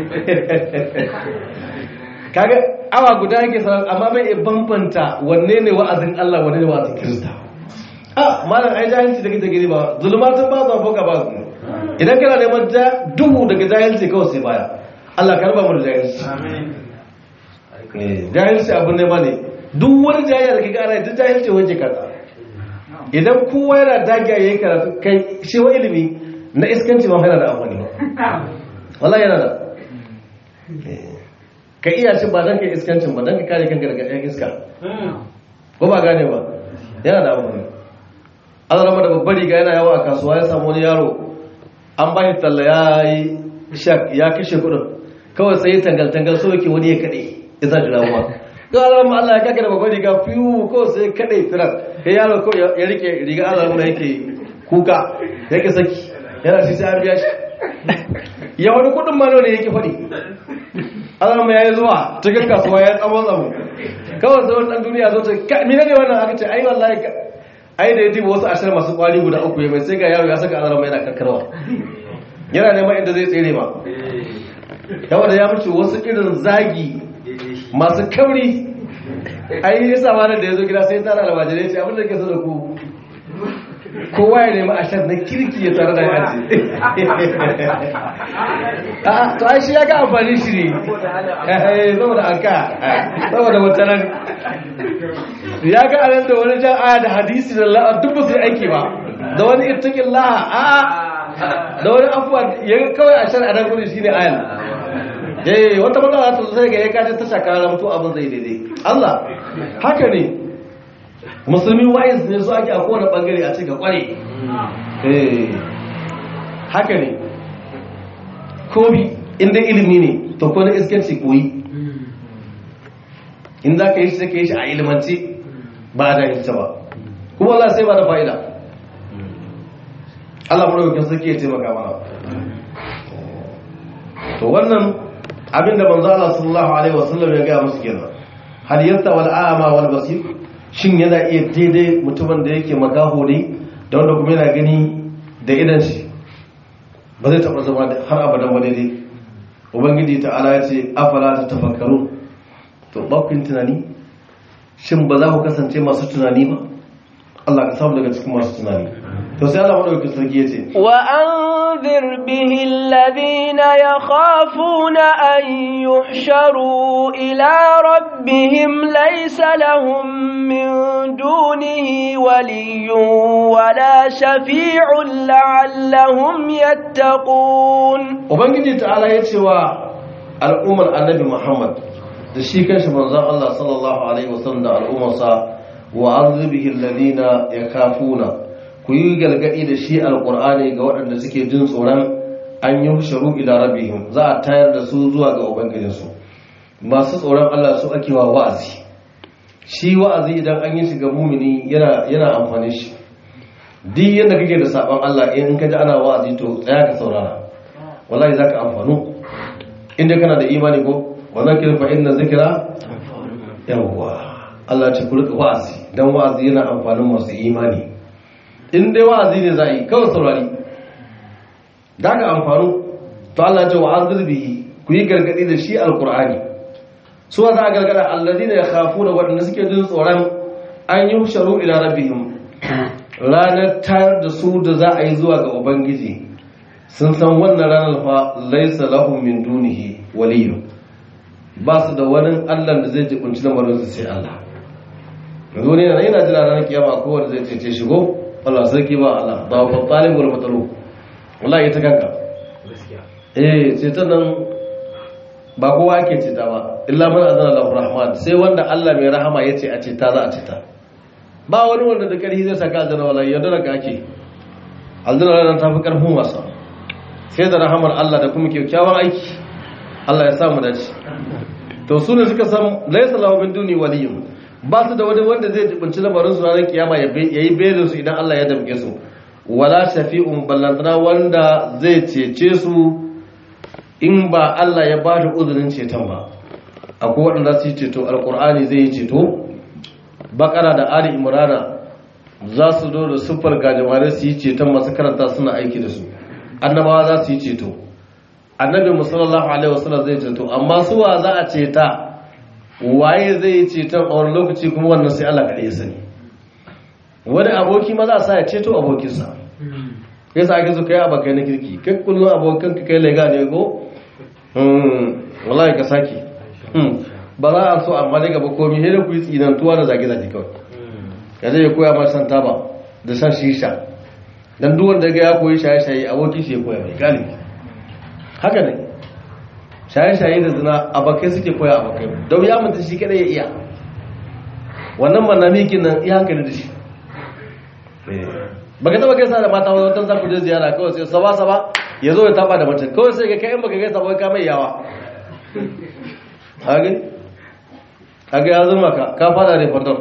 kaga awa guda yake sanar amma bai iya bambanta wanne ne wa'azin Allah wanne ne wa'azin Kirista a malam ai jahilci da kake gani ba zulumatun ba zuwa boka ba su idan kana neman duhu daga jahilci kawai sai baya Allah ka raba mu da jahilci jahilci abin ne ba ne duk wani jahilci da kake ana duk jahilci waje kaza idan kowa yana dagiya yayi karatu kai shi wa ilimi na iskanci ma yana da amfani wallahi yana da ka iya shi ba don ka iskancin ba don ka kare kanka daga ɗan iska ko ba gane ba yana da amfani an rama da babbar riga yana yawa a kasuwa ya samu wani yaro an ba shi talla ya yi shak ya kashe kudin kawai sai ya tangal-tangal so yake wani ya kaɗe ya sa shi damuwa ga alamma Allah ya kaka da babbar riga fiyu ko sai ya kaɗe firar ya yaro ko ya rike riga alamma yake kuka yake saki yana shi sai an biya shi ya wani kudin ma ne yake faɗi alamma ya yi zuwa cikin kasuwa ya tsamo tsamo kawai sai wani ɗan duniya zo ce mina ne wannan aka ce ai wallahi ai da ya diba wasu ashirin masu kwari guda uku ya mai sai ga yaro ya saka alamma yana karkarwa yana neman inda zai tsere ma yawa da ya mace wasu irin zagi masu kauri ai yi sama da ya zo gida sai tara almajirai ce abinda ke so da ku kowa ya nemi ashar na kirki ya tare da yaji a to ai shi ya ga amfani shi ne saboda anka saboda mutanen ya ga anan da wani jan aya da hadisi da la'a duk ba su yi aiki ba da wani ittakin laha a da wani afuwa ya kawai a shan anan gudu shi ne ayan eh wata matsala ta sai ga ya kaje ta shakara mutu abin zai daidai Allah haka ne musulmi wayis ne su ake a kowane bangare a cika kware eh haka ne komi inda ilimi ne to ko na iskanci koyi in za ka yi shi ka yi shi a ilimanci ba da ita ba kuma Allah sai ba da fa'ida Allah madaukakin sarki ya taimaka mana to wannan abinda manzo Allah sallallahu alaihi wasallam ya ga musu kenan hal yasta wal a'ma wal basir shin yana iya daidai mutumin da yake makaho ne da wanda kuma yana gani da idan shi ba zai taba zama har abadan ba daidai ubangiji ta'ala ya ce afala ta tafakkaru to bakin tunani shin ba za ku kasance masu tunani ba Allah ka samu daga cikin masu tunani to sai Allah madaukakin sarki ya ce وأنذر به الذين يخافون أن يحشروا إلى ربهم ليس لهم من دونه ولي ولا شفيع لعلهم يتقون ubangiji ta'ala ya ce wa al'ummar annabi muhammad da shi kanshi manzon Allah sallallahu alaihi wasallam da al'ummarsa wa azibihi alladhina yakafuna ku yi galgadi da shi alqur'ani ga waɗanda suke jin tsoron an yi sharu ila rabbihim za a tayar da su zuwa ga ubangijinsu masu tsoron Allah su ake wa wa'azi shi wa'azi idan an yi shi ga mumini yana yana amfani shi duk yadda kake da sabon Allah in ka ji ana wa'azi to tsaya ka saurara wallahi zaka amfanu inda kana da imani ko wannan kin fa inna zikra yawwa Allah ce ku rika wa'azi dan wa'azi yana amfanin masu imani in dai wa'azi ne za yi kawai saurari da ka amfanu to Allah ce wa'azir bihi ku yi gargadi da shi alqur'ani su wa za a gargada alladina yakhafuna wadanda suke jin tsoron an yi sharu ila rabbihim ranar tayar da su da za a yi zuwa ga ubangiji sun san wannan ranar fa laisa lahum min dunihi waliyyu ba su da wani Allah da zai jibunci lamarin su sai Allah yanzu ne yana yana jira ranar kiyama ko wanda zai cece shigo Allah sarki ba Allah ba fa talib wal matalu wallahi ita kanka eh sai ta nan ba kowa ake ceta ba illa man azana lahu rahman sai wanda Allah mai rahama yace a ceta za a ceta ba wani wanda da karhi zai saka aljanna wallahi yadda da kake aljanna ranar tafi karfin wasa sai da rahamar Allah da kuma kyakkyawan aiki Allah ya samu dace to su ne suka san laysa lahu min duni waliyyun ba su da wani wanda zai jibinci lamarin su ranar kiyama ya yi belin su idan Allah ya damke su wala shafi'un ballantana wanda zai cece su in ba Allah ya ba da uzurin ceton ba akwai waɗanda su yi ceto alkur'ani zai yi ceto bakara da ali imrana za su zo da siffar gajimare su yi ceton masu karanta suna aiki da su annabawa za su yi ceto annabi musallallahu alaihi wasallam zai ceto amma suwa za a ceta waye zai yi ceton a wani lokaci kuma wannan sai Allah kaɗai ya sani wani aboki ma za a sa ya ceto abokinsa kai sa ake so kai abokai na kirki kai kullum abokan ka kai lega ne ko wallahi ka sake ba za a so amma dai gaba komi sai da ku yi tsinantuwa da zage-zage kawai ka zai koya ma shan taba da shan shisha dan duk wanda ga ya koyi shaye-shaye abokin shi ya koya mai galibi haka ne shaye-shaye da zina abokai suke koya abokai don ya mutu shi kadai ya iya wannan manamikin nan iya hankali da shi baka taba gaisa da mata wata za ku je ziyara kawai sai saba saba ya zo ya taba da mace kawai sai ga kai in baka gaisa ba ka mai yawa hage hage ya zama ka ka fada ne fardon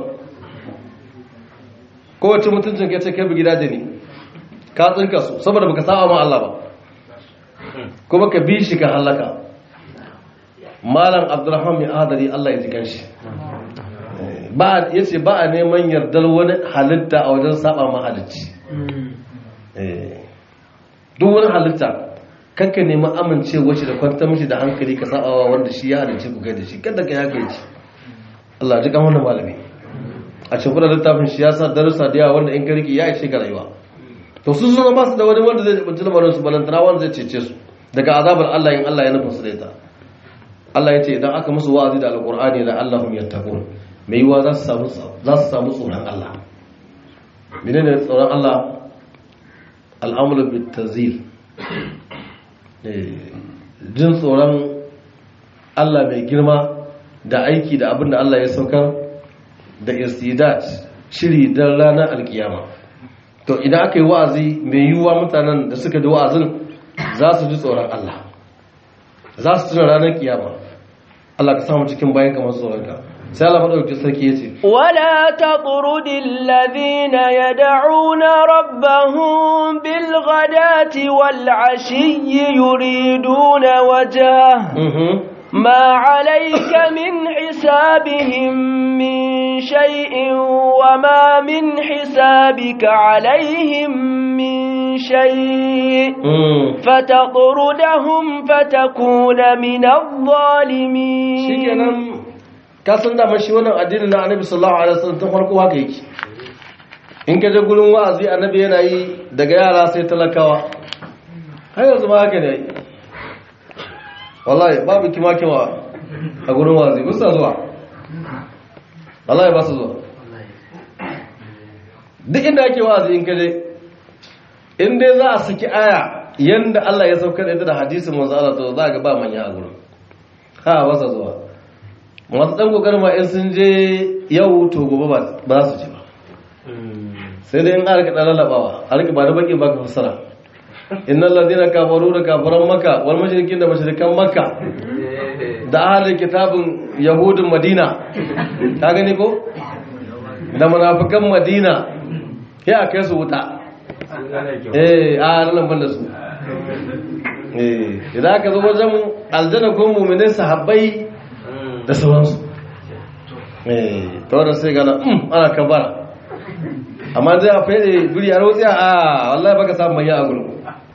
kowace mutuncin ka ce kai bugi daje ne ka tsinka su saboda baka saba ma Allah ba kuma ka bi shi ka halaka malam abdurrahman mai adari Allah ya ji kanshi ba ya ce ba a neman yardar wani halitta a wajen saba mahalicci duk wani halitta kanka neman amincewa shi da kwantar mishi da hankali ka sabawa wanda shi ya halicci ku kai da shi kada ka ya kai ci Allah ji kan wannan malami a cikin da littafin shi ya sa darussa da yawa wanda in ka riki ya ishe ka rayuwa to su suna ba su da wani wanda zai bunci lamarin su balantana wanda zai cece su daga azabar Allah in Allah ya nufin su da ita Allah ya ce idan aka musu wa'azi da alqur'ani la allahum yattaqun mai yiwa za su samu za su samu tsoron Allah menene tsoron Allah al'amru bit tazil jin tsoron Allah mai girma da aiki da abin da Allah ya saukar da istidat shiri don ranar alkiyama to idan aka yi wa'azi mai yiwuwa mutanen da suka ji wa'azin za su ji tsoron Allah za su tuna ranar kiyama Allah ka samu cikin bayan kamar tsoronka sai Allah maɗauki sarki ya ce ولا تطرد الذين يدعون ربهم بالغداة والعشي يريدون وجهه ما عليك من حسابهم من شيء وما من حسابك عليهم من شيء فتطردهم فتكون من الظالمين shikenan ka san da shi wannan addinin na annabi sallallahu alaihi wasallam tun farko haka yake in ka je gurin wa'azi annabi yana yi daga yara sai talakawa har yanzu ma haka ne wallahi babu kima kima a gurin wa'azi ba su zuwa wallahi ba su zuwa duk inda ake wa'azi in ka je in dai za a saki aya yanda Allah ya saukar da ita da hadisin manzo Allah to za ga ba manya a gurin ha ba su zuwa masu ɗan ƙoƙarin ma in sun je yau to gobe ba su ji ba sai dai in arka ɗan lalabawa arka ba da baƙi ba ka fassara innan ladina kafaru da kafaran maka wal mashirikin da mashirikan maka da ahalin kitabin yahudin madina ta gani ko da munafikan madina ya a kai su wuta eh a nan ban da su eh idan aka zo wajen aljanna ko mu'minin sahabbai da sauransu ta wadda sai gana ana kabara amma zai a fede guri a rotsiya a wallahi baka samu mai a gurin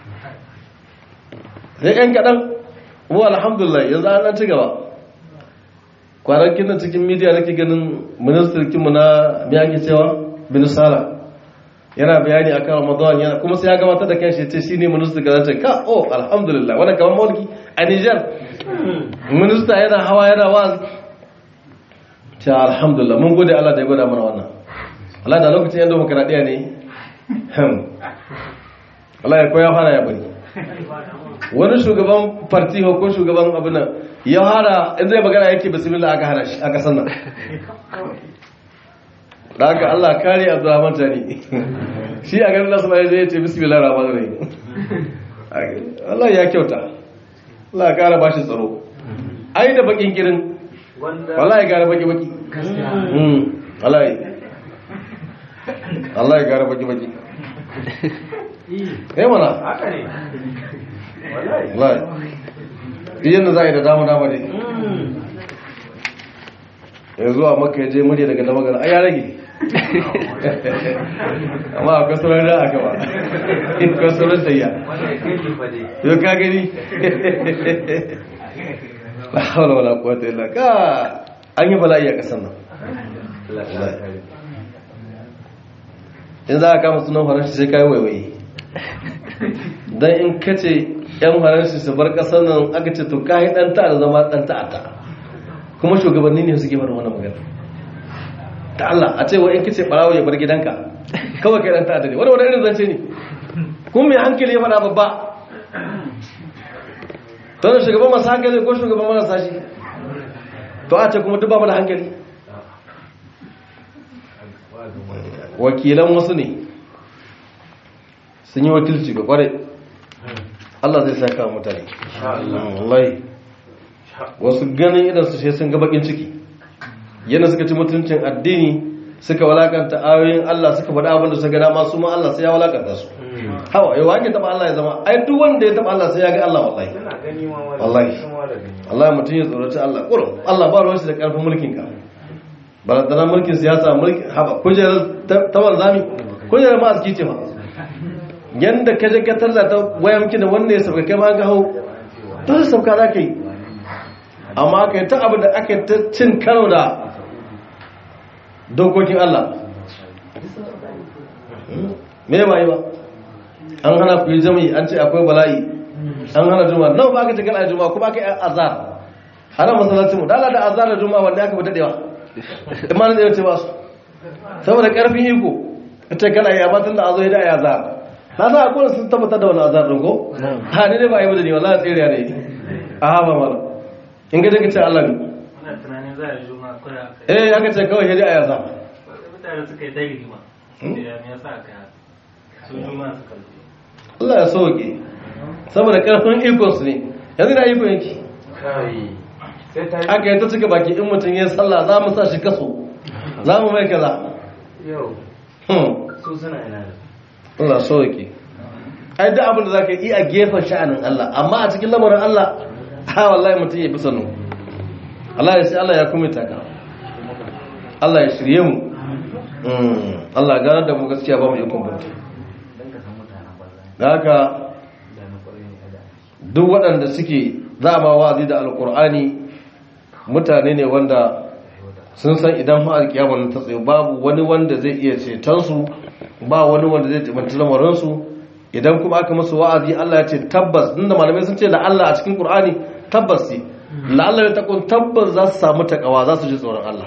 sai yan kaɗan mu alhamdulillah yanzu an ɗan ci gaba kwanakin nan cikin midiya nake ganin ministirkinmu na miyaki cewa bin sala yana bayani a kan ramadan yana kuma sai ya gabatar da kanshi ce shi ne minista ga ce ka oh alhamdulillah wani kamar mulki a niger minista yana hawa yana wazi ce alhamdulillah mun gode allah da ya gwada mana wannan allah da lokacin yan demokaradiyya ne allah ya koya fara ya bari wani shugaban farti ko shugaban abin nan ya hara in zai magana yake bismillah aka hana shi a kasan nan da haka Allah kare Abdurrahman Tani shi a ganin nasu bai zai ce bismillah rahman rahim Allah ya kyauta Allah ya kara bashi tsaro ai da bakin kirin wallahi ya kara baki baki wallahi Allah ya kara baki baki eh mana haka ne wallahi idan za a yi da dama dama ne yanzu a maka je murya daga na magana a ya rage amma akwai sauran da aka ba akwai sauran tayya yau ka gani la hawla wala quwwata illa ka an yi bala'i a kasan nan in za a kama sunan faranshi sai kai waiwaye dan in kace yan faranshi su bar kasan nan aka ce to kai dan ta da zama dan ta'ata kuma shugabanni ne suke faɗin wannan magana ta Allah a ce wai in kace barawo ya bar gidanka kawai kai dan ta'adda ne wani wani irin zance ne kuma mai hankali ya faɗa babba to da shugaban masu hankali ko shugaban marasa shi to a ce kuma duk ba mu da hankali wakilan wasu ne sun yi wakilci ga kwarai Allah zai saka wa mutane wallahi wasu ganin idan su sun ga bakin ciki yana suka ci mutuncin addini suka walakanta ayoyin Allah suka faɗa abin da suka gada masu ma Allah sai ya walakanta su hawa yau wake taba Allah ya zama ai duk wanda ya taba Allah sai ya ga Allah wallahi wallahi Allah mutum ya tsoraci Allah kurum Allah ba ruwan shi da karfin mulkin ka barazana mulkin siyasa mulkin haba kujerar ta wanzami kujerar ma aski ce ma yanda ka je ka tarza ta waya miki da wanda ya sauka kai ma ga hau dole sauka za ka yi amma aka yi ta abu da aka ta cin karo da dokokin Allah me ba yi ba an hana ku yi jami'i an ce akwai bala'i an hana juma'a nan ba aka ce kana juma'a kuma aka yi azar hana masallacin mu dala da azar da juma'a wanda aka fi dadewa imanin da ya ce ba su saboda karfin iko ita kana yi amma tun da azo ya da ya azar na sa akwai sun tabbatar da wani azar ɗin ko ha ni dai ba yi da ni wallahi tsiriya ne a haɓa mara in ga daga ce Allah ne Muna tunanin za a yi juma'a kawai aka eh aka ce kawai hidi a yaza mutane suka yi dai rigima. Da ya me yasa aka yi su juma'a suka zo. Allah ya sauke saboda karfin ikon su ne yanzu da ikon yake kai sai ta aka yi ta cika baki in mutum ya sallah za mu sa shi kaso za mu mai kaza yau Hmm. su suna ina da Allah sauke ai duk abin da za ka yi a gefen sha'anin Allah amma a cikin lamarin Allah ha wallahi mutum ya fi sanu Allah ya sai Allah ya kuma taka Allah ya shirye mu Mm. Allah ya ganar da mu gaskiya ba mu yi kumbunta dan ka san mutanen banza da haka da na kwarai ne da duk waɗanda suke za ma wazi da alkur'ani mutane ne wanda sun san idan ma alkiyama ta tsaye babu wani wanda zai iya cetonsu ba wani wanda zai taimaki lamarinsu idan kuma aka musu wa'azi Allah ya ce tabbas inda malamai sun ce la Allah a cikin Qur'ani tabbas ne la Allah ya takun tabbas za su samu takawa za su ji tsoron Allah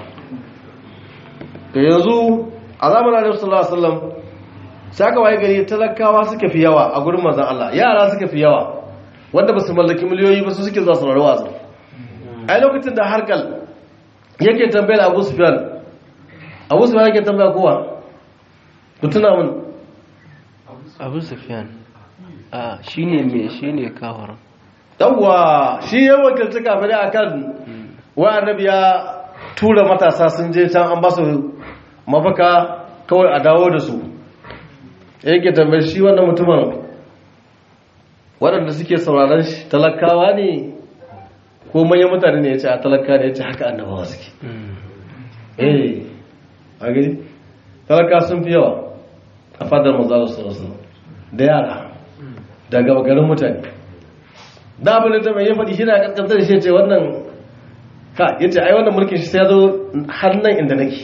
to yanzu a zamanin Annabi sallallahu alaihi wasallam sai aka waye gari talakawa suka fi yawa a gurin manzon Allah yara suka fi yawa wanda ba su mallaki miliyoyi ba su suke zuwa saurari wa'azi ai lokacin da harkal yake tambayar Abu Sufyan Abu Sufyan yake tambaya kowa ku tuna mun abu sufyan a shine me shine kawar yawwa shi ya wakilci kafirai akan wa annabi ya tura matasa sun je can an ba su mafaka kawai a dawo da su yake tambayar shi wannan mutumin waɗanda suke sauraron shi talakawa ne ko manyan mutane ne ya ce a talaka ne ya ce haka annabawa suke eh a gani talaka sun fi yawa a fadar mazalar sarasu da yara da gaba garin mutane da abin da ta mai ya faɗi shi na ƙasƙantar da shi ce wannan ka ya ce ai wannan mulkin shi sai ya zo har nan inda nake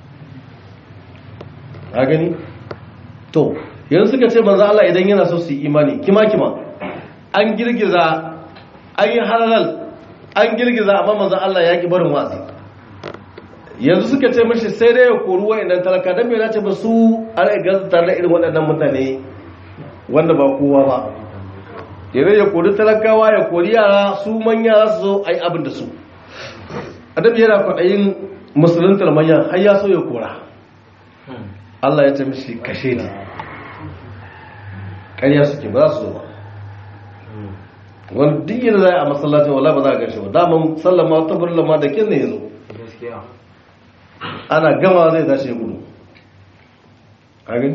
a gani to yanzu suka ce manzo Allah idan yana so su yi imani kima kima an girgiza an yi halal an girgiza amma manzo Allah ya ki barin watsi yanzu suka ce mashi sai dai ya kori wa'annan talaka dan me ce ba su a rai gazata na irin waɗannan mutane wanda ba kowa ba yanzu ya kori talakawa ya kori yara su manya za su zo a yi abin da su adabi yana kwaɗayin musuluntar manya har ya so ya kora Allah ya ce mishi kashe ne ƙarya suke ba za su zo ba wani duk yadda za a yi a masallacin wala ba za a gashi ba daman sallama ta burla da kin ne ya zo gaskiya ana gama zai tashi ya gudu a gani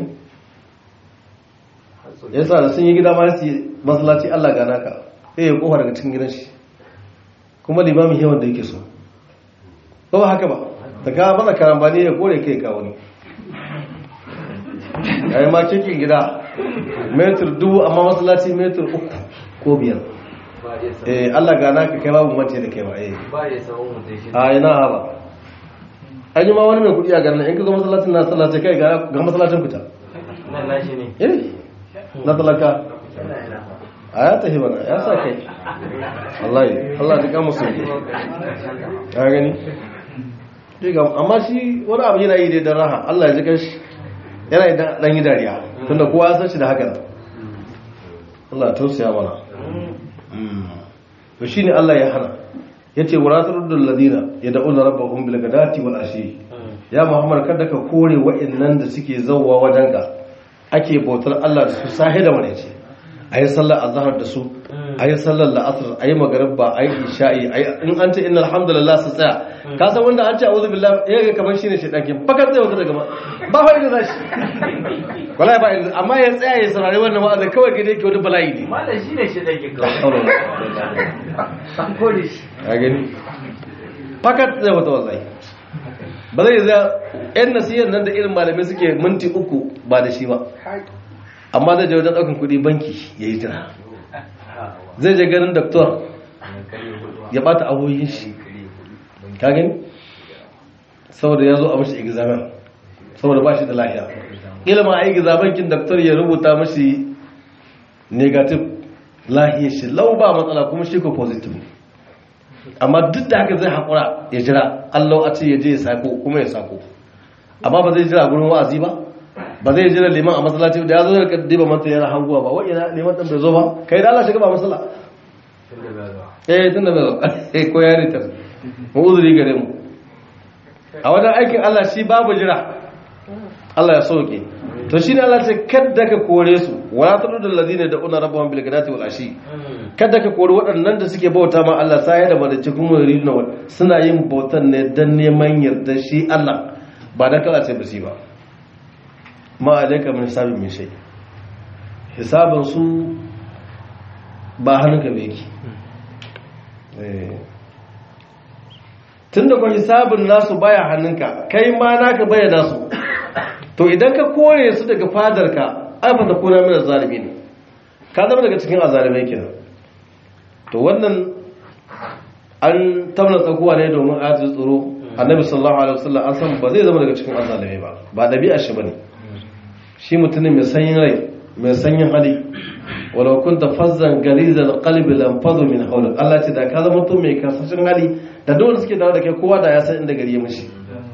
ya sa da sun yi gida ma su yi masallaci Allah gana ka sai ya kofa daga cikin gidan shi kuma limamin yawan da yake so ba ba haka ba ta kawo mana karambani ya kore kai kawo ne ya yi ma cikin gida metir dubu amma masallaci metir uku ko biyar ba ya san eh Allah gana ka kai babu mace da kai ba eh ba ya san mutum shi a ina ba an yi ma wani mai kudi a garin in ka zo masallacin na sallace kai ga ga masallacin fita nan nashi ne eh na talaka yana ina a ya tafi bana ya sa kai wallahi Allah ya kama su ya gani diga amma shi wani abu yana yi dai da raha Allah ya ji kanshi yana yi dan yi dariya tunda kowa ya san shi da haka Allah ya tausaya mana Mm. to shine Allah ya hana yace waratul ladina yad'una rabbahum bil ghadati wal ashi ya muhammad kada ka kore wa'annan da suke zawwa wajenka ake bautar Allah da su sahi da wani ce ayi sallar azhar da su ayi sallar la'asr ayi magriba ayi isha'i ayi in an ce innal hamdalillah su tsaya ka san wanda an ce a'udhu billahi ya ga kamar shine shedan kin fakat zai wata daga ma ba fa inda zashi wallahi ba inda amma ya tsaya ya saurari wannan wa'azi kawai gide yake wani bala'i ne malam shi ne shi dake La kawai hawla wala an kore shi ka gani fakat zai wata wallahi ba zai za yan nasiyar nan da irin malamai suke minti uku ba da shi ba amma zai je wajen ɗaukan kuɗi banki ya yi jira zai je ganin doktor ya bata abubuwan shi ka gani saboda ya zo a mashi examen saboda ba shi da lafiya ilima a examen kin doktor ya rubuta mashi negative lahiyar shi lau ba matsala kuma shi ko positive ne amma duk da haka zai haƙura ya jira allau a ce ya je ya sako kuma ya sako amma ba zai jira gurin wa'azi ba ba zai jira liman a masallaci da ya zo da diba manta yana hanguwa ba wa'ina liman ɗan bai zo ba kai da Allah shiga ba masalla eh tun da bai zo eh ko ya ritar mu uzuri gare mu a wajen aikin Allah shi babu jira Allah ya soke to shine Allah ce kadda ka kore su wala tudul ladina da'una rabbahum bil ghadati wal ashi kada ka kori waɗannan da suke bauta ma Allah sai da badace kuma ridna wal suna yin bautan ne dan neman yarda shi Allah ba dan kala ce basi ba ma alayka min hisabi min shay hisabun su ba hannunka ba yake eh tunda ko hisabun nasu baya hannunka kai ma naka baya nasu to idan ka kore su daga fadarka ai fa ta kona mana zalimi ne ka zama daga cikin azalimai kenan to wannan an tamna tsakuwa ne domin ayatul tsoro annabi sallallahu alaihi wasallam an san ba zai zama daga cikin azalimai ba ba dabi'a shi bane shi mutumin mai sanyin rai mai sanyin hali walau kunta fazzan galizal qalbi lam fadu min hawlik Allah ce da ka zama mutum mai kasashen hali da dole suke dawo da kai kowa da ya san inda gari ya mishi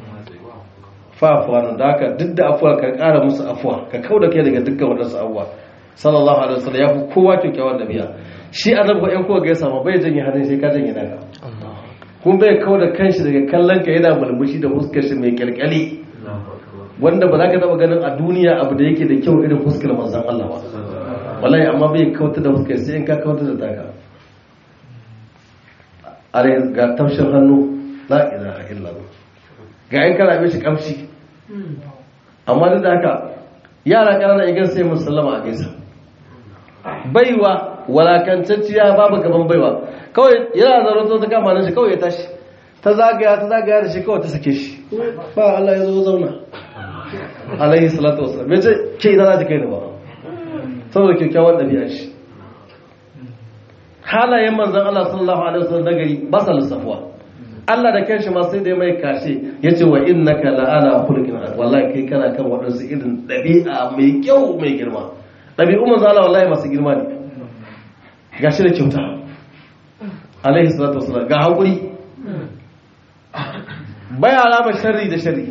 fa afuwa nan da haka duk da afuwa ka kara musu afuwa ka kauda kai daga dukkan wadansu abuwa sallallahu alaihi wasallam ya fi kowa kyakkyawan dabi'a shi annabi ko ɗan kowa ga ya samu bai janye hannun sai ka janye naka kun bai kawo da kanshi daga kallon ka yana mulmushi da fuskar shi mai kyalkyali wanda ba za ka taba ganin a duniya abu da yake da kyau irin fuskar manzon Allah ba wallahi amma bai kauta da fuskar sai in ka kauta da taka are ga tafshin hannu la ilaha illallah ga yan kana mishi kamshi amma duk da haka yara ƙanana igan sai musallama a gaisa baiwa walakantacciya babu gaban baiwa kawai yana zaron ta kama nan shi kawai ya tashi ta zagaya ta zagaya da shi kawai ta sake shi ba Allah ya zo zauna alaihi salatu wasallam bai ce ke ina za ta kai ni ba saboda kyakkyawan ɗabi'a shi halayen manzan Allah sallallahu alaihi wasallam nagari ba sa lissafuwa Allah da kanshi ma sai da ya mai kashe ya ce wa innaka la'ala khuluqin wallahi kai kana kan waɗansu irin ɗabi'a mai kyau mai girma ɗabi'u manzan Allah wallahi masu girma ne gashi da kyauta alaihi salatu wasallam ga haƙuri baya alama sharri da sharri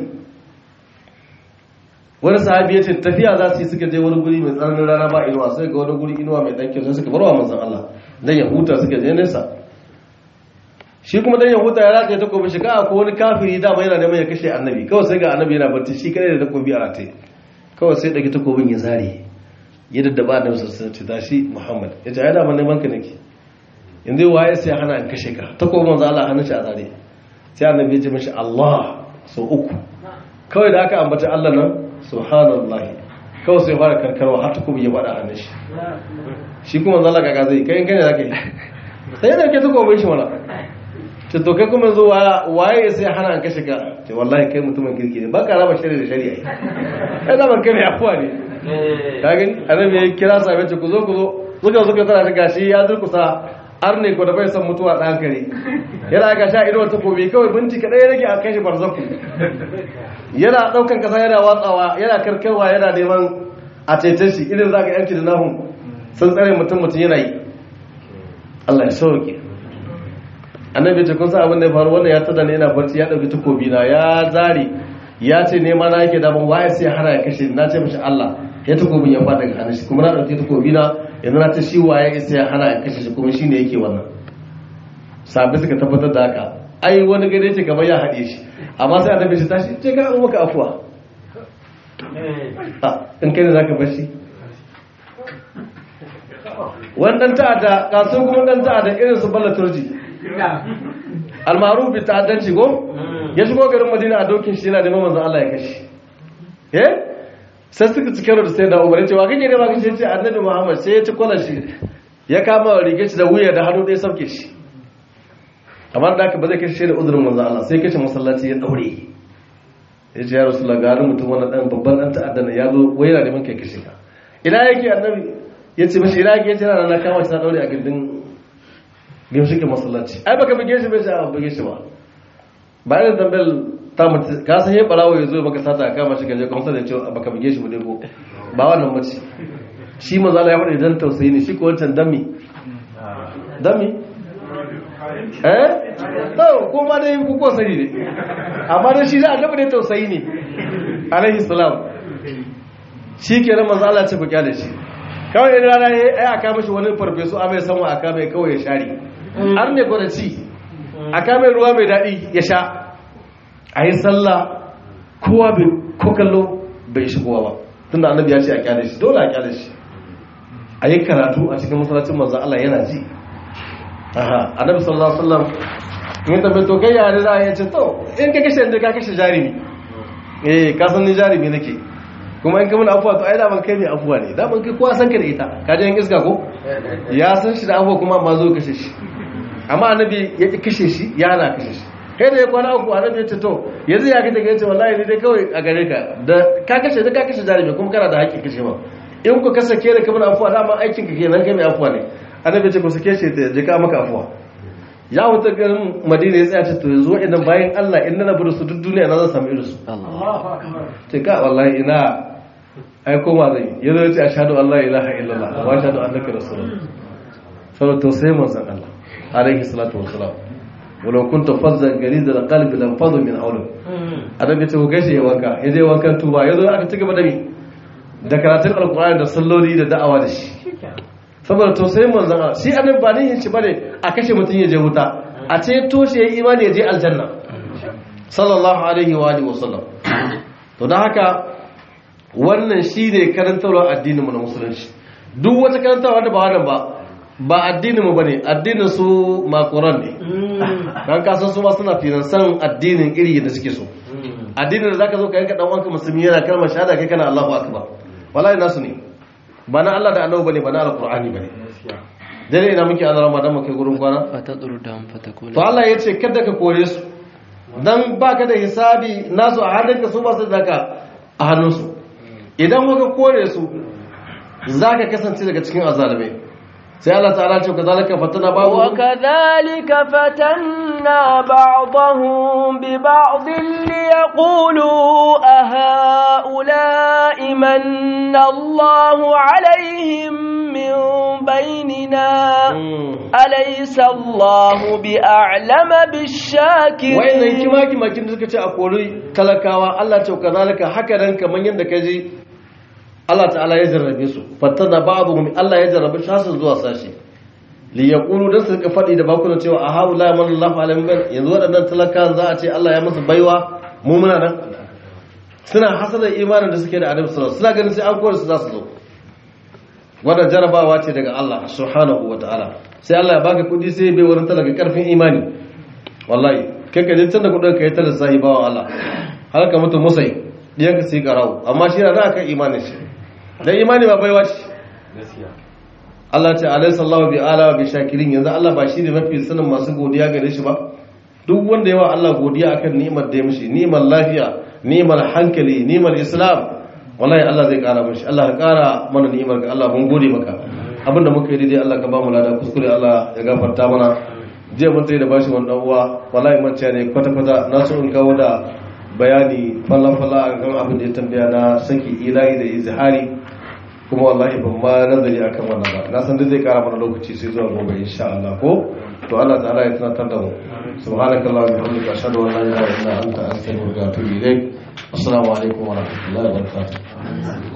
wani sahabi ya ce tafiya za su yi suka je wani guri mai tsananin rana ba inuwa sai ga wani guri inuwa mai ɗanke sai suka barwa manzan Allah dan ya huta suka je nesa shi kuma dan ya huta ya rataye takobi shi ka ko wani kafiri dama yana neman ya kashe annabi kawai sai ga annabi yana barci shi kadai da takobi a rataye kawai sai ɗauki takobin ya zare ya daddaba annabi sassan ce tashi muhammad ya ce ai dama neman ka nake yanzu waye sai hana in kashe ka takobin manzan Allah hannun shi a zare sai annabi ya ce mashi Allah sau uku kawai da aka ambata Allah nan subhanallahi kawai sai fara karkarwa har takobi ya bada hannun shi shi kuma zalla kaga zai kai in kane zaka yi sai da ke takobin shi mana ce to kai kuma zo waye sai hana an kashe ka ce wallahi kai mutumin kirki ne baka raba shari'a da shari'a kai zaman kai mai afuwa ne ka gani annabi ya kira sahabbai ce ku zo ku zo suka suka tana shiga shi ya durkusa arne ko da bai san mutuwa dan kare yana ga sha ido takobi kawai binci kadai ya rage a kai shi barzaku yana daukan kasa yana watsawa yana karkarwa yana neman a cece shi irin zaka yanki da nahun sun tsare mutum mutum yana yi Allah ya sauke annabi ce kun san abin da ya faru wannan ya tada ne yana barci ya dauki takobi na ya zari ya ce nema na yake daban waye sai hana ya kashe na ce mishi Allah ya takobin ya fada ga hannun shi kuma na dauki takobi na yanzu na ce shi waye sai ya hana ya kashe shi kuma shine yake wannan sabi suka tabbatar da haka ai wani gane ce kamar ya haɗe shi amma sai annabi shi tashi ce ga maka afuwa in kai ne zaka bar shi wannan ta'adda kasu kuma dan ta'adda irin su balla turji almaru bi ta'addanci go ya shigo garin madina a dokin shi yana da manzon Allah ya kashi eh sai suka ci karo da sai da umar cewa kake da baka ce annabi muhammad sai ya ci kwalar shi ya kama rigar shi da wuya da hannu ɗaya sauke shi amma da aka ba zai kashe da uzurin manzon Allah sai kashe masallaci ya daure ya ce ya rasu lagarin mutum wani ɗan babban ɗan ta'adda na ya zo wai yana neman kai kashe ka ina yake annabi ya ce mashi ina yake ya ce na na kama shi na daure a gindin gimshikin masallaci ai baka bige shi bai shi a bige shi ba ba irin tambayar ta mutu ka san yin barawo ya zo baka sata a kama shi gaje kuma sai ya ce baka bige shi bude ko ba wannan mace shi maza Allah ya faɗi dan tausayi ne shi ko wancan dami dami eh to ko ma dai ku ko sani ne amma dai shi da annabi ne tausayi ne alaihi salam shi kenan manzo Allah ce ku kyale shi kawai idan rana ya ai aka mishi wani farfesu a mai sanwa aka mai kawai ya share har ne gwada ci aka mai ruwa mai daɗi ya sha a yi sallah kowa bai ko kallo bai shigowa ba tunda annabi ya ce a kyale shi dole a kyale shi a yi karatu a cikin masallacin manzo Allah yana ji aha annabi sallallahu alaihi wasallam in tambaye to kai yare za a yace to in ka kashe inda ka kashe jarimi eh ka san ni jarimi nake kuma in ka mun afuwa to ai da ban kai ne afuwa ne da ban kai kowa san ka da ita ka je in iska ko ya san shi da afuwa kuma amma zo kashe shi amma annabi ya ki kashe shi ya na kashe shi kai da ya kwana uku annabi ya ce to yanzu ya kace ya ce wallahi ni dai kawai a gare ka da ka kashe da ka kashe jarimi kuma kana da haƙƙin kashe ma in ku ka sake da kamar afuwa dama aikin ka kenan kai mai afuwa ne annabi ce ku sake shi ta jika maka afuwa ya wuta garin madina ya tsaya ce to yanzu waɗannan bayan Allah in na rabu da su duk duniya na zan samu irin su ce ka wallahi ina ai koma zai ya zo ce ashhadu an la ilaha illallah wa ashhadu annaka rasulullah saboda tausayin manzon Allah alaihi salatu wassalam walau kunta fazzan galiza da qalbi lam fadu min hawlik annabi ce ku gaishe wanka ya je wankan tuba ya zo aka ci gaba da mi da karatun alkur'ani da salloli da da'awa da shi saboda tausayin manzon Allah shi annabi ba nihin shi bane a kashe mutum ya je wuta a ce toshe ya imani ya je aljanna sallallahu alaihi wa alihi wasallam to dan haka wannan shine karantarwar addinin mu na musulunci duk wata karantarwa da ba wannan ba ba addinin mu bane addinin su makoran ne dan kasan su ma suna finansan addinin iri da suke so addinin da zaka zo ka yanka dan wanka musulmi yana kalmar shahada kai kana Allahu akbar wallahi nasu ne ba na Allah da annabi bane ba na alqur'ani bane dare ina muke azara ma dan muke gurin kwana fa tadru dam fa takuna to Allah yace kada ka kore su dan baka da hisabi nasu a hannunka su ba su daka a hannunsu idan ka kore su zaka kasance daga cikin azalimai sai Allah ta'ala ce kazalika fatana ba وكذلك فتنا بعضهم ببعض ليقولوا أهؤلاء من الله عليهم من بيننا أليس الله بأعلم بالشاكرين wayannan kimaki makin da suka ce a kori talakawa Allah ce kazalika haka nan kaman yanda kaje Allah ta'ala ya jarrabe su fattana ba'dhum Allah ya jarrabe shasu zuwa sashi li yaqulu dan su ka fadi da bakunan cewa a haula man Allah alim ban yanzu wadannan talakan za a ce Allah ya musu baiwa mu muna nan suna hasada imanin da suke da Annabi sallallahu alaihi wasallam suna ganin sai an kore su za su zo wannan jarabawa ce daga Allah subhanahu wataala sai Allah ya baka kudi sai bai wurin talaka karfin imani wallahi kai ka je tunda kudin ka yi talaka sahibawa Allah har ka mutu musai diyan ka sai karawo amma shi na za ka imanin shi dan imani ba baiwa ce Allah ce alayhi sallahu bi ala bi shakirin yanzu Allah ba shi ne mafi sanin masu godiya gare shi ba duk wanda yawa Allah godiya akan ni'imar da ya mishi ni'imar lafiya ni'imar hankali ni'imar islam wallahi Allah zai kara mishi Allah ya kara mana ni'imar ga Allah mun gode maka abinda muka yi daidai Allah ka ba mu lada kuskure Allah ya gafarta mana je mun tsaye da bashi wannan uwa wallahi man ne kwata kwata na so in kawo da bayani falla-falla a kan abin da ya tambaya na saki ilahi da izhari kuma wallahi ban ma nazari akan wannan ba na san dai zai kara mana lokaci sai zuwa gobe insha Allah ko to Allah ta'ala ya tunatar da mu subhanakallah wa bihamdika ashhadu an la ilaha illa anta astaghfiruka wa atubu ilaik assalamu alaikum wa rahmatullahi wa barakatuh